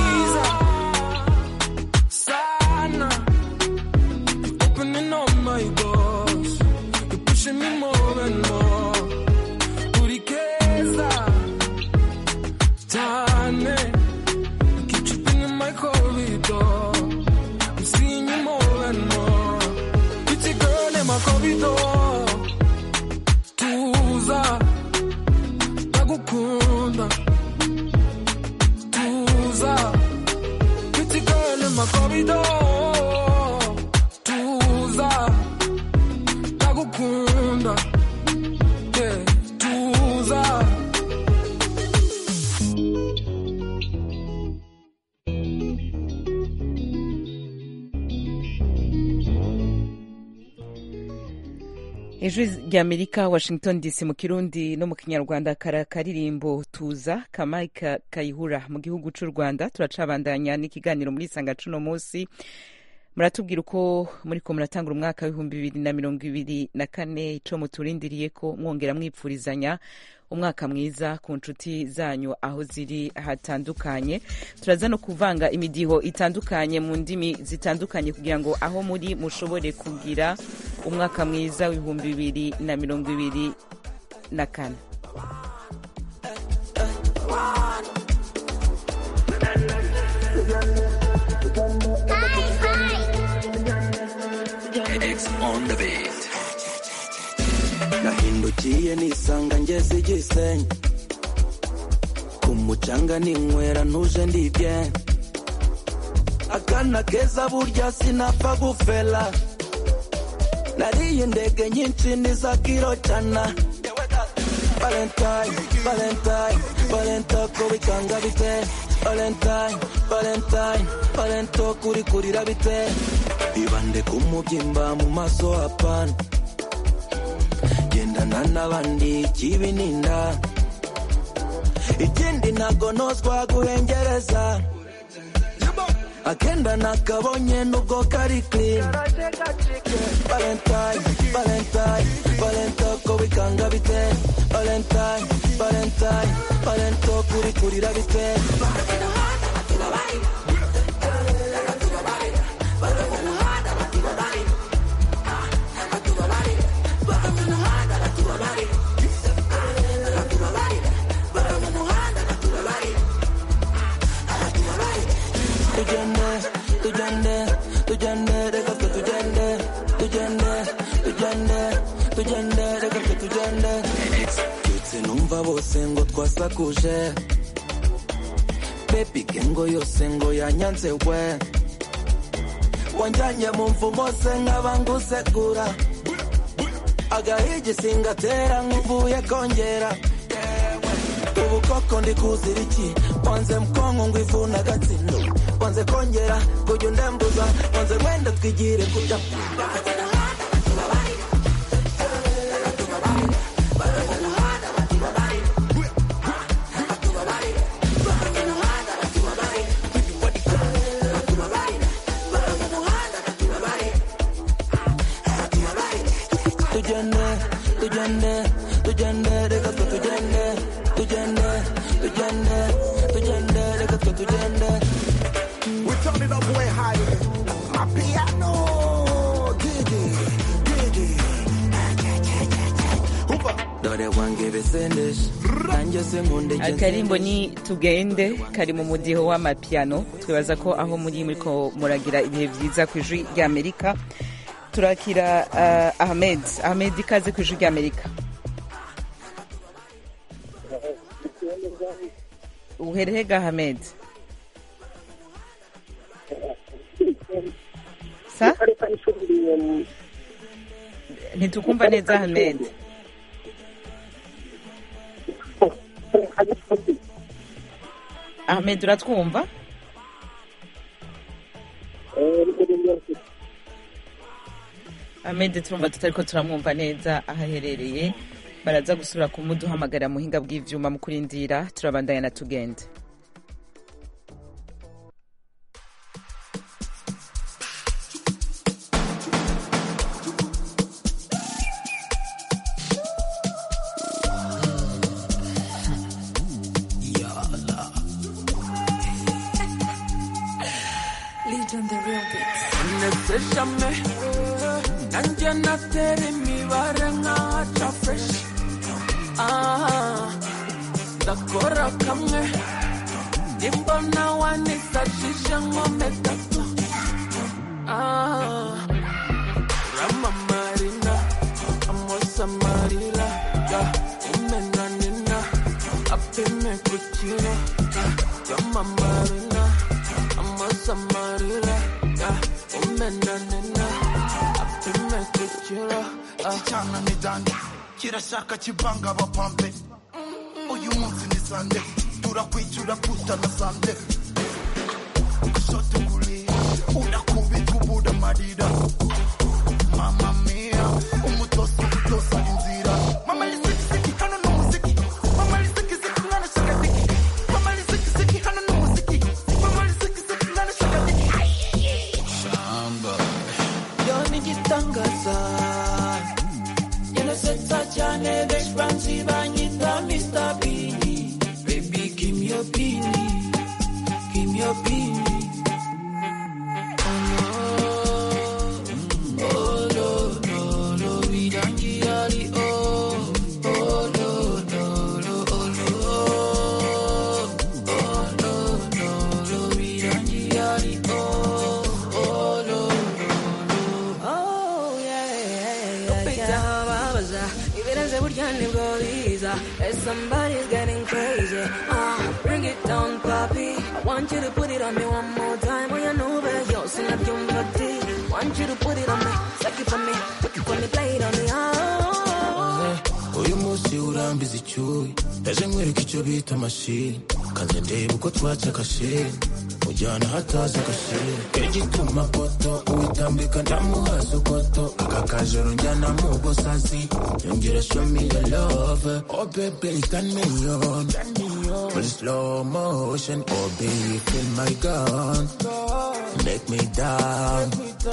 Sana opening all my doors. You're pushing me more and more. Urikeza, Tane. You keep tripping in my corridor. I'm seeing you more and more. Pretty girl in my corridor. Tuza, ndagukunda. Tuza, pretty girl in my corridor. Tuza, ndagukunda. Yeah, tuza. ijwi rya amerika washington dc mu kirundi no mu kinyarwanda kara karirimbo tuza kamayika kayihura mu gihugu cy'u rwanda turacabandanya n'ikiganiro muri isanga cuno munsi muratubwira uko muriko muratangura umwaka w'ibihumbi bibiri na mirongo ibiri na kane ico muturindiriye ko mwongera mwipfurizanya umwaka mwiza ku nshuti zanyu aho ziri hatandukanye turaza no kuvanga imidiho itandukanye mu ndimi zitandukanye kugira ngo aho muri mushobore kugira umwaka mwiza w'ibihumbi bibiri na mirongo ibiri na kane X on the beat. nahindukiye nisanga ngeze igisenyi ku mucanga ninywera ntuje ndibye akana keza burya sinapfa gufela nariye indege nyinshi niza kiro cana valentine valentine valento ko bikanga bite valentine valentine valento kuri kurira bite ibande ku mubyimba mu maso hapana gendana n'abandi ikibi ninda ikindi ntago nozwa guhengereza akenda nakabonye nubwo kari clean valentine valentine valentine ko bikanga bite valentine valentine valentine kuri kurira bite tugende tugende tugende reka twe tugende tugende tugende tugende reka twe tugende byutse numva bose ngo twasakuje bebi gengo yose ngo yanyanze we wanjyanye mu mvumo se nkaba ngusegura agahigi singatera nk'uvuye kongera ubu koko ndi kuzira iki wanze mkongo ngo ivuna agatsindo wanze kongera kujya undembuza wanze wenda twigire kujya tugende tugende tugende reka twe tugende tugende tugende tugende reka twe tugende We turn it up way higher. My piano, Gigi, Gigi. dore wange besendesha nanjye se nkunde akarimbo ni tugende kari mu mudiho w'amapiano twibaza ko aho muri muriko muragira ibihe byiza ku ijwi ry'amerika turakira uh, ahmed ahmed ikaze ku ijwi ry'amerika uherehega ahmed sa ntitukumva neza ahmed ahmed uratwumva ahmed turumva tutariko turamwumva neza aho aherereye baraza gusubira kumuduhamagara muhinga bw'ivyuma mu kurindira turabandanya na tugende neseshame nanjye natera imibare nkaca fresh Ah, ndakora kamwe nimbona wanisashije nkome gato Ah, ramamarina amosamarira ya umenanina apime kukira ramamarina amosamarira ya umenanina apime kukira cyana ni dande kirashaka kivanga abapampe uyu munsi ni sande turakwicyura kutana sande kushoto kulia unakubita ubuda marira mama mia umutoso utosa inzira mama lisikisiki hano ni umuziki mama lisikisiki mwana shaka diki mama lisikisiki hano ni umuziki mama lisikisiki mwana shaka diki shamba yo ni gitangaza inasetsa cyane benshi banzi banyita Mr. Beanie baby give me your beanie give me your beanie Oh no, oh no, no, no, we don't get all the oh, oh no, no, no, oh no, oh no, no, no, we don't get all the oh, oh no, no, no, oh yeah, yeah, yeah, Pizza babaza ibirenze burya nibwo biza Hey, somebody's getting crazy uh, bring it down papi I want you to put it on me one more time oh you know that yo sinabyumva di want you to put it on me suck it for me suck it for me play it on me oh. uyu munsi urambiza icyuyi ndaje nkwereka icyo bita amashini kanze ndeba uko twaca akashini mujyana hataza agashini igituma poto uwitambika ndamuhaza ukoto aka kajoro njyana mu gosazi yongera show me your love oh baby turn me on muri slow motion oh baby feel my gun make me down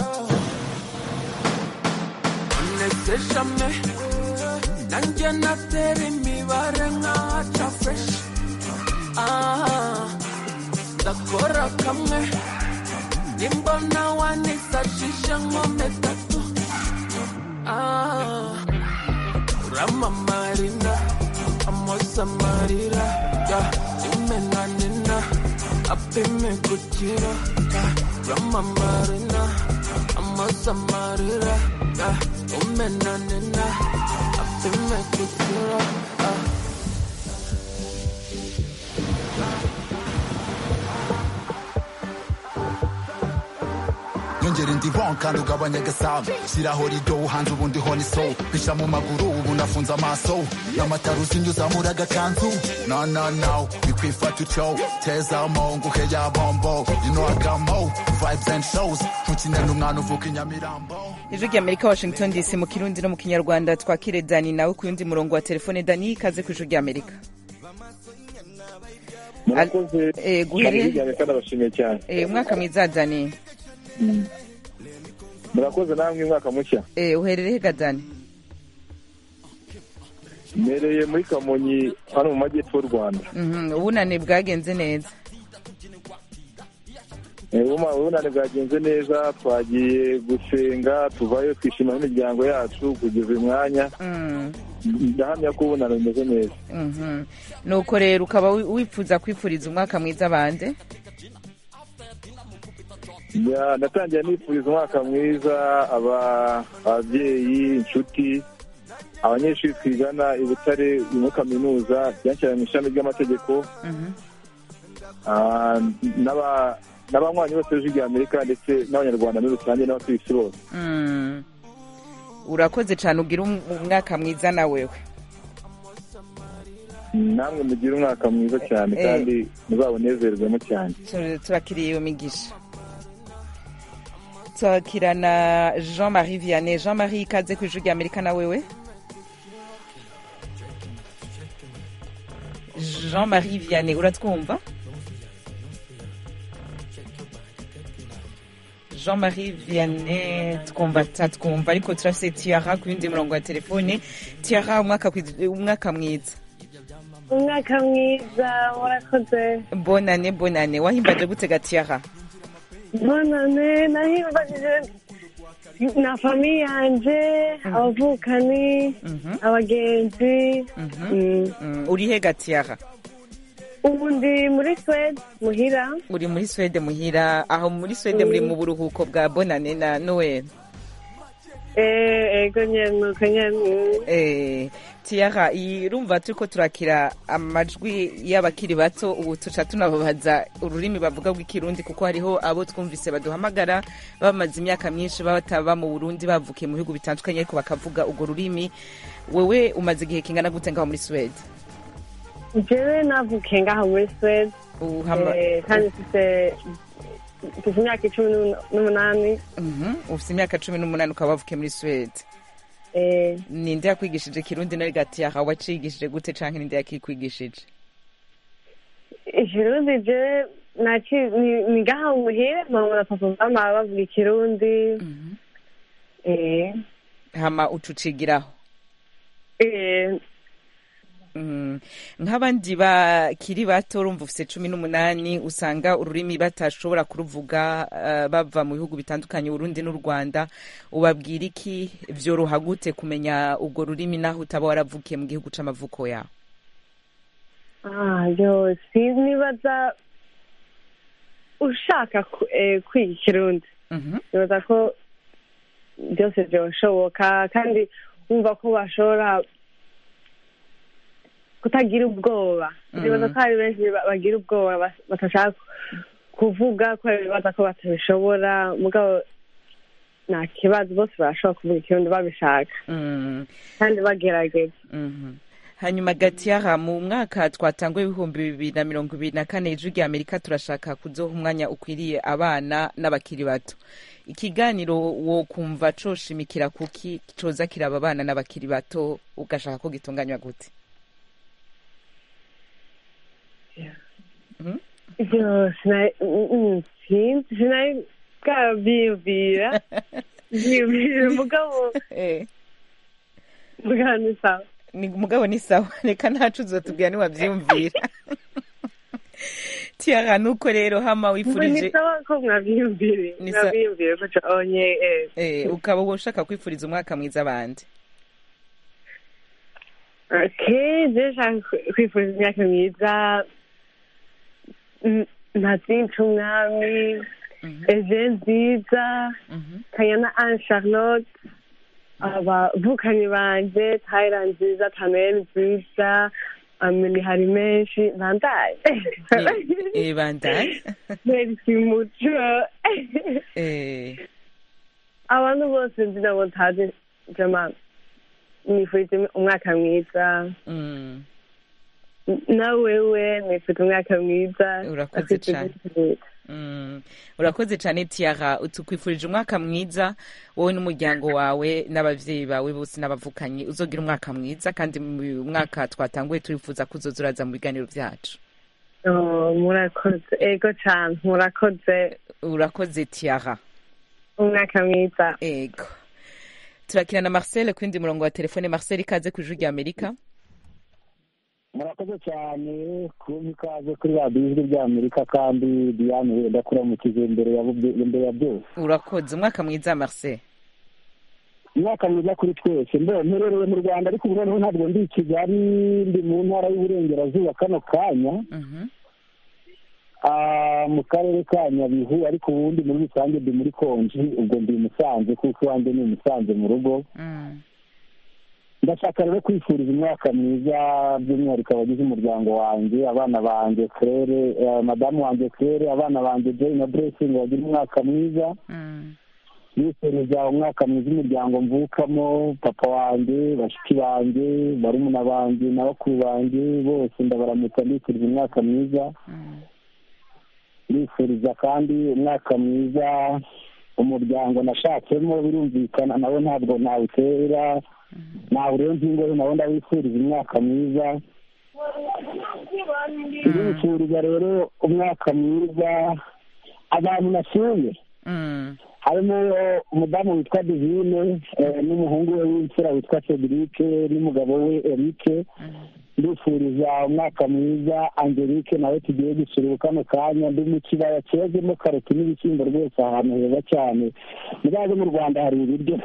nese shame nanjye natera imibare nkaca fresh Ah, ndakora kamwe nimbona wanisashisha nkome tatu Ah, uramamarina amosamarira ya imenanina apime gukira ya uramamarina amosamarira ya umenanina apime gukira ah. nyongera indi ron kandi ugabanya agasamu shyiraho rido uhanze ubundi honi so pisha mu maguru ubu nafunze amaso n'amatara uzinyuza muri agakanzu no no no bikwifata utyo tezamo nguhe ya bombo you know I got more vibes and shows ntukine n'umwana uvuka inyamirambo ijwi ry'amerika washington dc mu kirundi no mu kinyarwanda twakire dani nawe ku yundi murongo wa telefone dani ikaze ku ijwi ry'amerika murakoze Eh, guhere- cyane kandi abashimiye cyane Eh, umwaka mwiza dani murakoze namwe umwaka mushya Eh, uherereye ga dani mbereye muri kamonyi hano mu majyepfo y'u rwanda Mhm, ubunani bwagenze neza Eh, ubuma- ubunani bwagenze neza twagiye gusenga tuvayo twishima n'imiryango yacu kugeza uyu mwanya Mm, ndahamya ko ubunani bumeze neza mhm. nuko rero ukaba wi- wifuza kwifuriza umwaka mwiza bande Ya, ndatangira nifuriza umwaka mwiza aba- ababyeyi inshuti abanyeshuri twigana i butare muri kaminuza byanshyira mu ishami ry'amategeko Mhm. Ah, n'aba- n'abanywanyi bose b'ijwi rya amerika ndetse n'abanyarwanda muri rusange n'abatuye isi bose Mm. urakoze cyane ugira um- umwaka mwiza na wewe namwe mugire umwaka mwiza cyane Eh. kandi muzawunezerwemo cyane Tur- turakiriye iyo migisha turakira na jean marie vianney jean marie ikaze ku ijwi rya amerika na wewe jean marie vianney uratwumva jean marie vianney twumva tatwumva ariko turafise tiara ku yindi murongo wa telefone tiara umwaka kwi- umwaka mwiza umwaka mwiza warakoze bonane bonane wahimbaje gutega tiara bonane nahimbajije na famiye yanje abavukani abagenzi Mm. Mm, uri he ga tiara ubu ndi muri swede muhira uri muri swede muhira aho muri swede muri mu buruhuko bwa bonane na noel Eh, ego nyene nuko nyene Eh, tiara irumva turiko turakira amajwi y'abakiri bato ubu tuca tunababaza ururimi bavuga rw'ikirundi kuko hariho abo twumvise baduhamagara bamaze imyaka myinshi baba bataba mu burundi bavukiye mu bihugu bitandukanye ariko bakavuga urwo rurimi wewe umaze igihe kingana gute ngaho muri swede jewe navukiye ngaha muri swede Uhama- Eh, kandi mfise mfise imyaka icumi n'umun- n'umunani Mhm, ufite imyaka cumi n'umunani ukaba wavukiye muri swede Eh, ninde yakwigishije kirundi nawe gatiyaha wacigishije gute canke ninde yakikwigishije ikirundi je naci ni- ni ngaha muhira mama na papa bama bavuga ikirundi Eh, hama ucucigiraho eh, Mm. nk'abandi bakiri bato urumva ufite cumi n'umunani usanga ururimi batashobora kuruvuga eh, bava mu bihugu bitandukanye urundi n'u rwanda ubabwira iki vyoroha gute kumenya urwo rurimi naho utaba waravukiye mu gihugu c'amavuko yawe ah, yo sinibaza ushaka ku- eh, kwiga ikirundi nibaza ko byose byoshoboka kandi wumva ko bashobora kutagira ubwoba Mhm. nibaza ko hari benshi ba- bagira ubwoba bas- batashaka kuvuga ko bibaza ko batabishobora mugabo nta kibazo bose barashobora kuvuga ikirundi babishaka Mm. kandi bagerageza Mhm. hanyuma gatiyaha mu mwaka twatanguye ibihumbi bibiri na mirongo ibiri na kane ijwi rya amerika turashaka kuzoha umwanya ukwiriye abana n'abakiri bato ikiganiro wo kumva coshimikira kuki coza kiraba abana n'abakiri bato ugashaka ko gitunganywa gute Mhm. Yo, sinari mm, mm, sinzi sinari bwabyiyumvira byiyumvira mugabo mugabo ni sawa ni mugabo ni sawa reka ntacu uzotubwira niwabyiyumvira tiara nuko rero hama Ngo ni wifurije sawa ko mwabyiyumvire Ni sa- mwabyiyumvire ko onye eh. eh, ukaba ushaka kwifuriza umwaka mwiza abandi Okay, je nshaka kwi- kwifuriza imyaka myiza Mm, ntazinca umwami eje nziza kanyana anne charlotte abavukanyi banje tayira nziza tanuel nziza amini hari menshi ntandaye eh, bandaye merisi muco eh, abantu bose nzi nabo ntazi jama nifurije umwaka mwiza mm, na wewe nifurije umwaka mwiza urakoze cyane Mm, urakoze cyane tiara tukwifurije umwaka mwiza wowe n'umuryango wawe n'ababyeyi bawe bose n'abavukanyi uzogira umwaka mwiza kandi mu mwaka twatanguye turifuza ko uzoza uraza mu biganiro byacu Oh, murakoze ego cyane murakoze urakoze tiara umwaka mwiza ego turakina na marcel ku yindi murongo wa telefone marcel ikaze ku ijwi rya amerika murakoze cyane kumpa ikaze kuri radiyo ijwi ry'amerika kandi diane wenda kuramukije imbere ya bubye- imbere ya byose urakoze umwaka mwiza marcel umwaka mwiza kuri twese mbe mperereye mu rwanda ariko ubu noneho ntabwo ndi i kigali ndi mu ntara y'uburengerazuba kano kanya Ah, mu karere ka nyabihu ariko ubundi muri rusange ndi muri konji ubwo ndi i musanze kuko iwanjye ni i musanze mu rugo ndashaka rero kwifuriza umwaka mwiza by'umwihariko abagize umuryango wanjye abana banjye claire eh, madamu wanjye claire abana banjye joy na blessing bagira umwaka mwiza nifuriza umwaka mwiza umuryango mvukamo papa wanjye bashiki banjye barumuna banjye na bakuru banjye bose ndabaramutsa ndifuriza umwaka mwiza ndifuriza kandi umwaka mwiza umuryango nashatsemo birumvikana nawe ntabwo nawutera nawurenza ingohe nawe ndawifuriza umwaka mwiza ndifuriza rero umwaka mwiza abantu nasuye harimo umudamu witwa divine eh, n'umuhungu we w'imfura witwa cedric n'umugabo we eric ndifuriza umwaka mwiza angelique nawe tugiye gusura ubu kano kanya ndi mu kibaya cyezemo karoti n'ibishyimbo rwose ahantu heza cyane muzaze mu rwanda hari ibiryo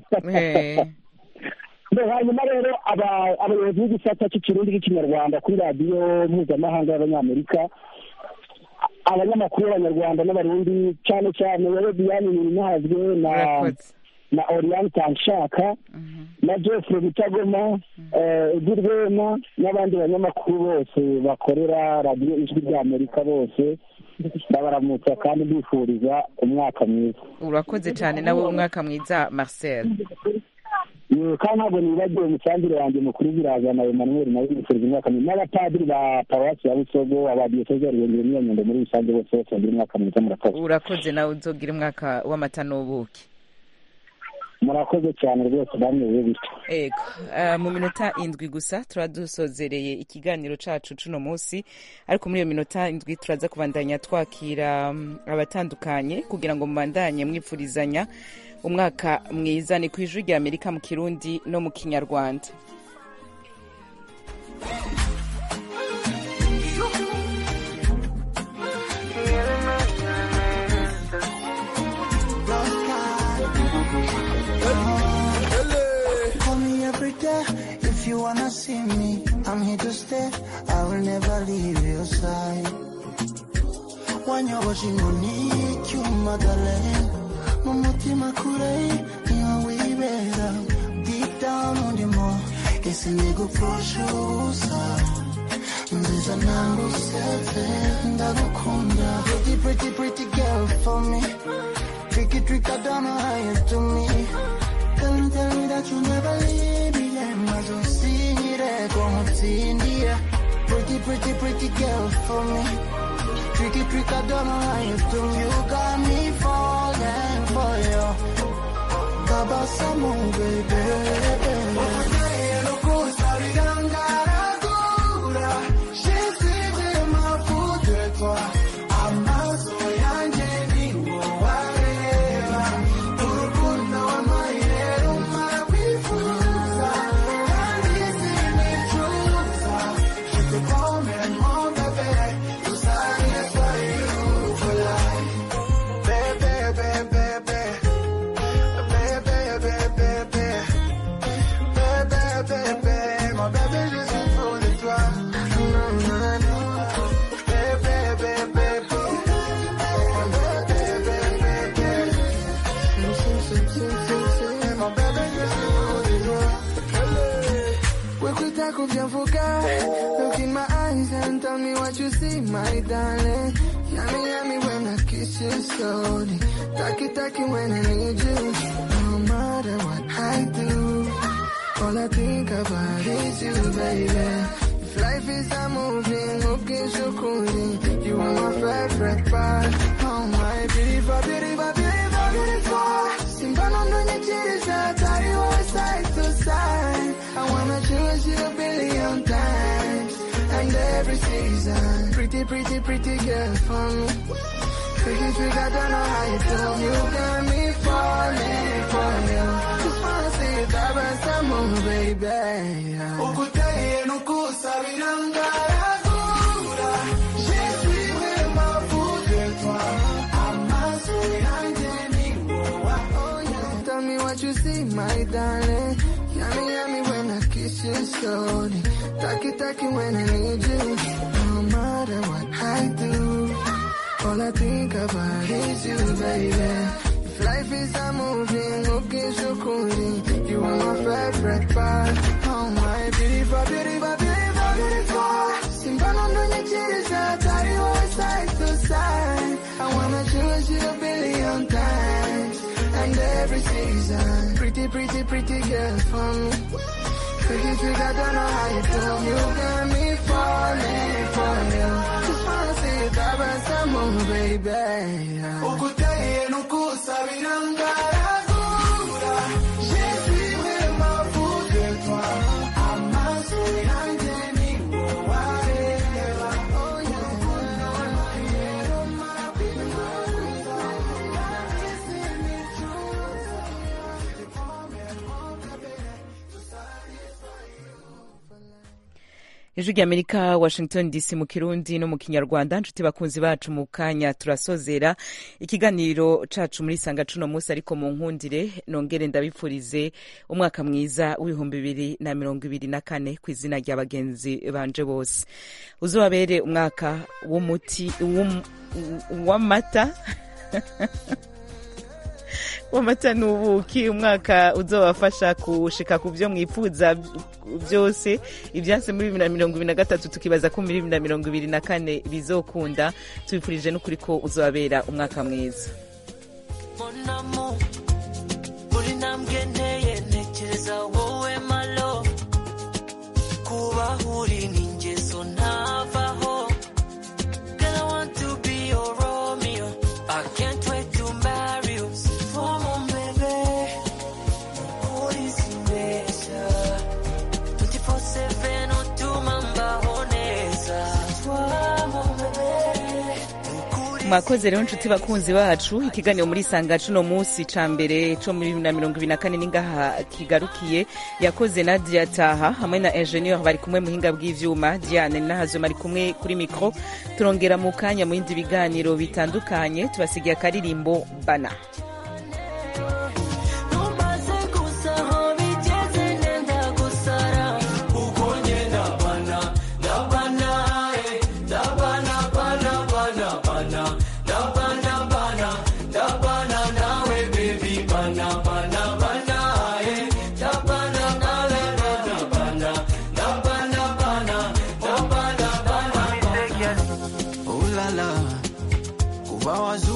Mbe, hanyuma rero aba- abayobozi b'igisata cy'ikirundi n'ikinyarwanda kuri radiyo mpuzamahanga y'abanyamerika abanyamakuru b'abanyarwanda n'abarundi cyane cyane wowe diane ninazwe na na oriane tanshaka na jeffrey mutagoma eh, edi rwema n'abandi banyamakuru bose bakorera radiyo ijwi ry'amerika bose ndabaramutsa kandi mbifuriza umwaka mwiza urakoze cyane nawe umwaka mwiza marcel Yego, kandi ntabwo nibagiwe umusanzire wanjye mukuru biraza na emmanuel nawe bifuriza umwaka mwiza n'abapadiri ba paruwasi ya busogo abadiyoseze ya ruhengeri n'inyanyundo muri rusange bose bose bagira umwaka mwiza murakoze urakoze nawe uzogira umwaka w'amata n'ubuki murakoze cyane rwose bameze bityo ego ah, mu minota indwi gusa turaba dusozereye ikiganiro cacu cuno munsi ariko muri iyo minota indwi turaza kubandanya twakira mm, abatandukanye kugira ngo mubandanye mwipfurizanya umwaka mwiza ni ku ijwi rya amerika mu kirundi no mu kinyarwanda Call me every day if you wanna see me. I'm here to stay. I will never leave your side. wanyoboje inkoni cy'umagare mu mutima kure niho wibera deep down undimo ese nigupfusha ubusa nziza ntabwo usetse ndagukunda pretty pretty pretty girl for me tricky trick I don't know how you do me tell me tell me that you never leave me yeah maze usinyire ko nkutsindiye pretty pretty pretty girl for me Tricky trick, I don't know how you do. You got me falling for you. Tabasamu, baby. Shit, sing, sing, sing, sing, sing. And my baby just knows it well. Quick, quick, tackle, jump for God. Look in my eyes and tell me what you see, my darling. Yummy, yummy when I kiss you slowly. Taki, taki when I need you. No matter what I do, all I think about is you, baby. If life is a movie, okay, shukuri. You are my favorite part. Oh my beautiful, beautiful, beautiful, beautiful. Simba no no nyechiriza, tari wa side to side. I wanna choose you a billion times. And every season, pretty, pretty, pretty girl for me. Tricky, tricky, I don't know how you do. You got me falling for you. Just wanna see you dive some more, baby. Ukuteye nukusabira ngaragura. Je suis vraiment fou de toi. Amaso yanjye ni wowe. Oh, yeah. Tell me what you see, my darling. Yummy, yummy when I kiss you slowly. Taki, taki when I need you. No matter what I do, all I think about is you, baby. If life is a movie, okay, shukuri. You are my favorite part. Oh my beautiful, beautiful, beautiful, beautiful. Simba no no nyechiriza, tari wa side to side. I wanna choose you a billion times. And every season, pretty, pretty, pretty girl for me. Tricky, tricky, I don't know how you do. You got me falling for you. Just wanna see you dive some more, baby. Ukuteye nukusabira ngaragura. Je suis vraiment fou de toi. Amaso yanjye ni wowe areba. Oh, ijwi ry'amerika washington dc mu kirundi no mu kinyarwanda nshuti bakunzi bacu mu kanya turasozera ikiganiro cacu muri sanga cuno munsi ariko mu nkundire nongere ndabipfurize umwaka mwiza w'ibihumbi bibiri na mirongo ibiri na kane ku izina rya bagenzi banje bose uzobabere umwaka w'umuti w'um- w'amata w'amata n'ubuki umwaka uzobafasha kushika ku byo mwifuza byose ibyase muri bibiri na mirongo ibiri na gatatu tukibaza ko muri bibiri na mirongo ibiri na kane bizokunda tubifurije n'ukuri ko uzobabera umwaka mwiza Mon amour, buri ntambwe nteye ntekereza wowe malo kuba uri ni ingeso ntavaho Girl, I want to be your Romeo I can't wait to marry you For mon bébé Ukuri simbeshya 24/7 utuma mbaho neza Toi, mon bébé mwakoze rero nshuti bakunzi bacu ikiganiro muri sanga cuno munsi ca mbere co muri bibiri na mirongo ibiri na kane ningaha kigarukiye yakoze nadia taha hamwe na ingenieur bari kumwe muhinga bw'ivyuma diane nahazoma ari kumwe kuri mikro turongera mu kanya mu bindi biganiro bitandukanye tubasigiye akaririmbo bana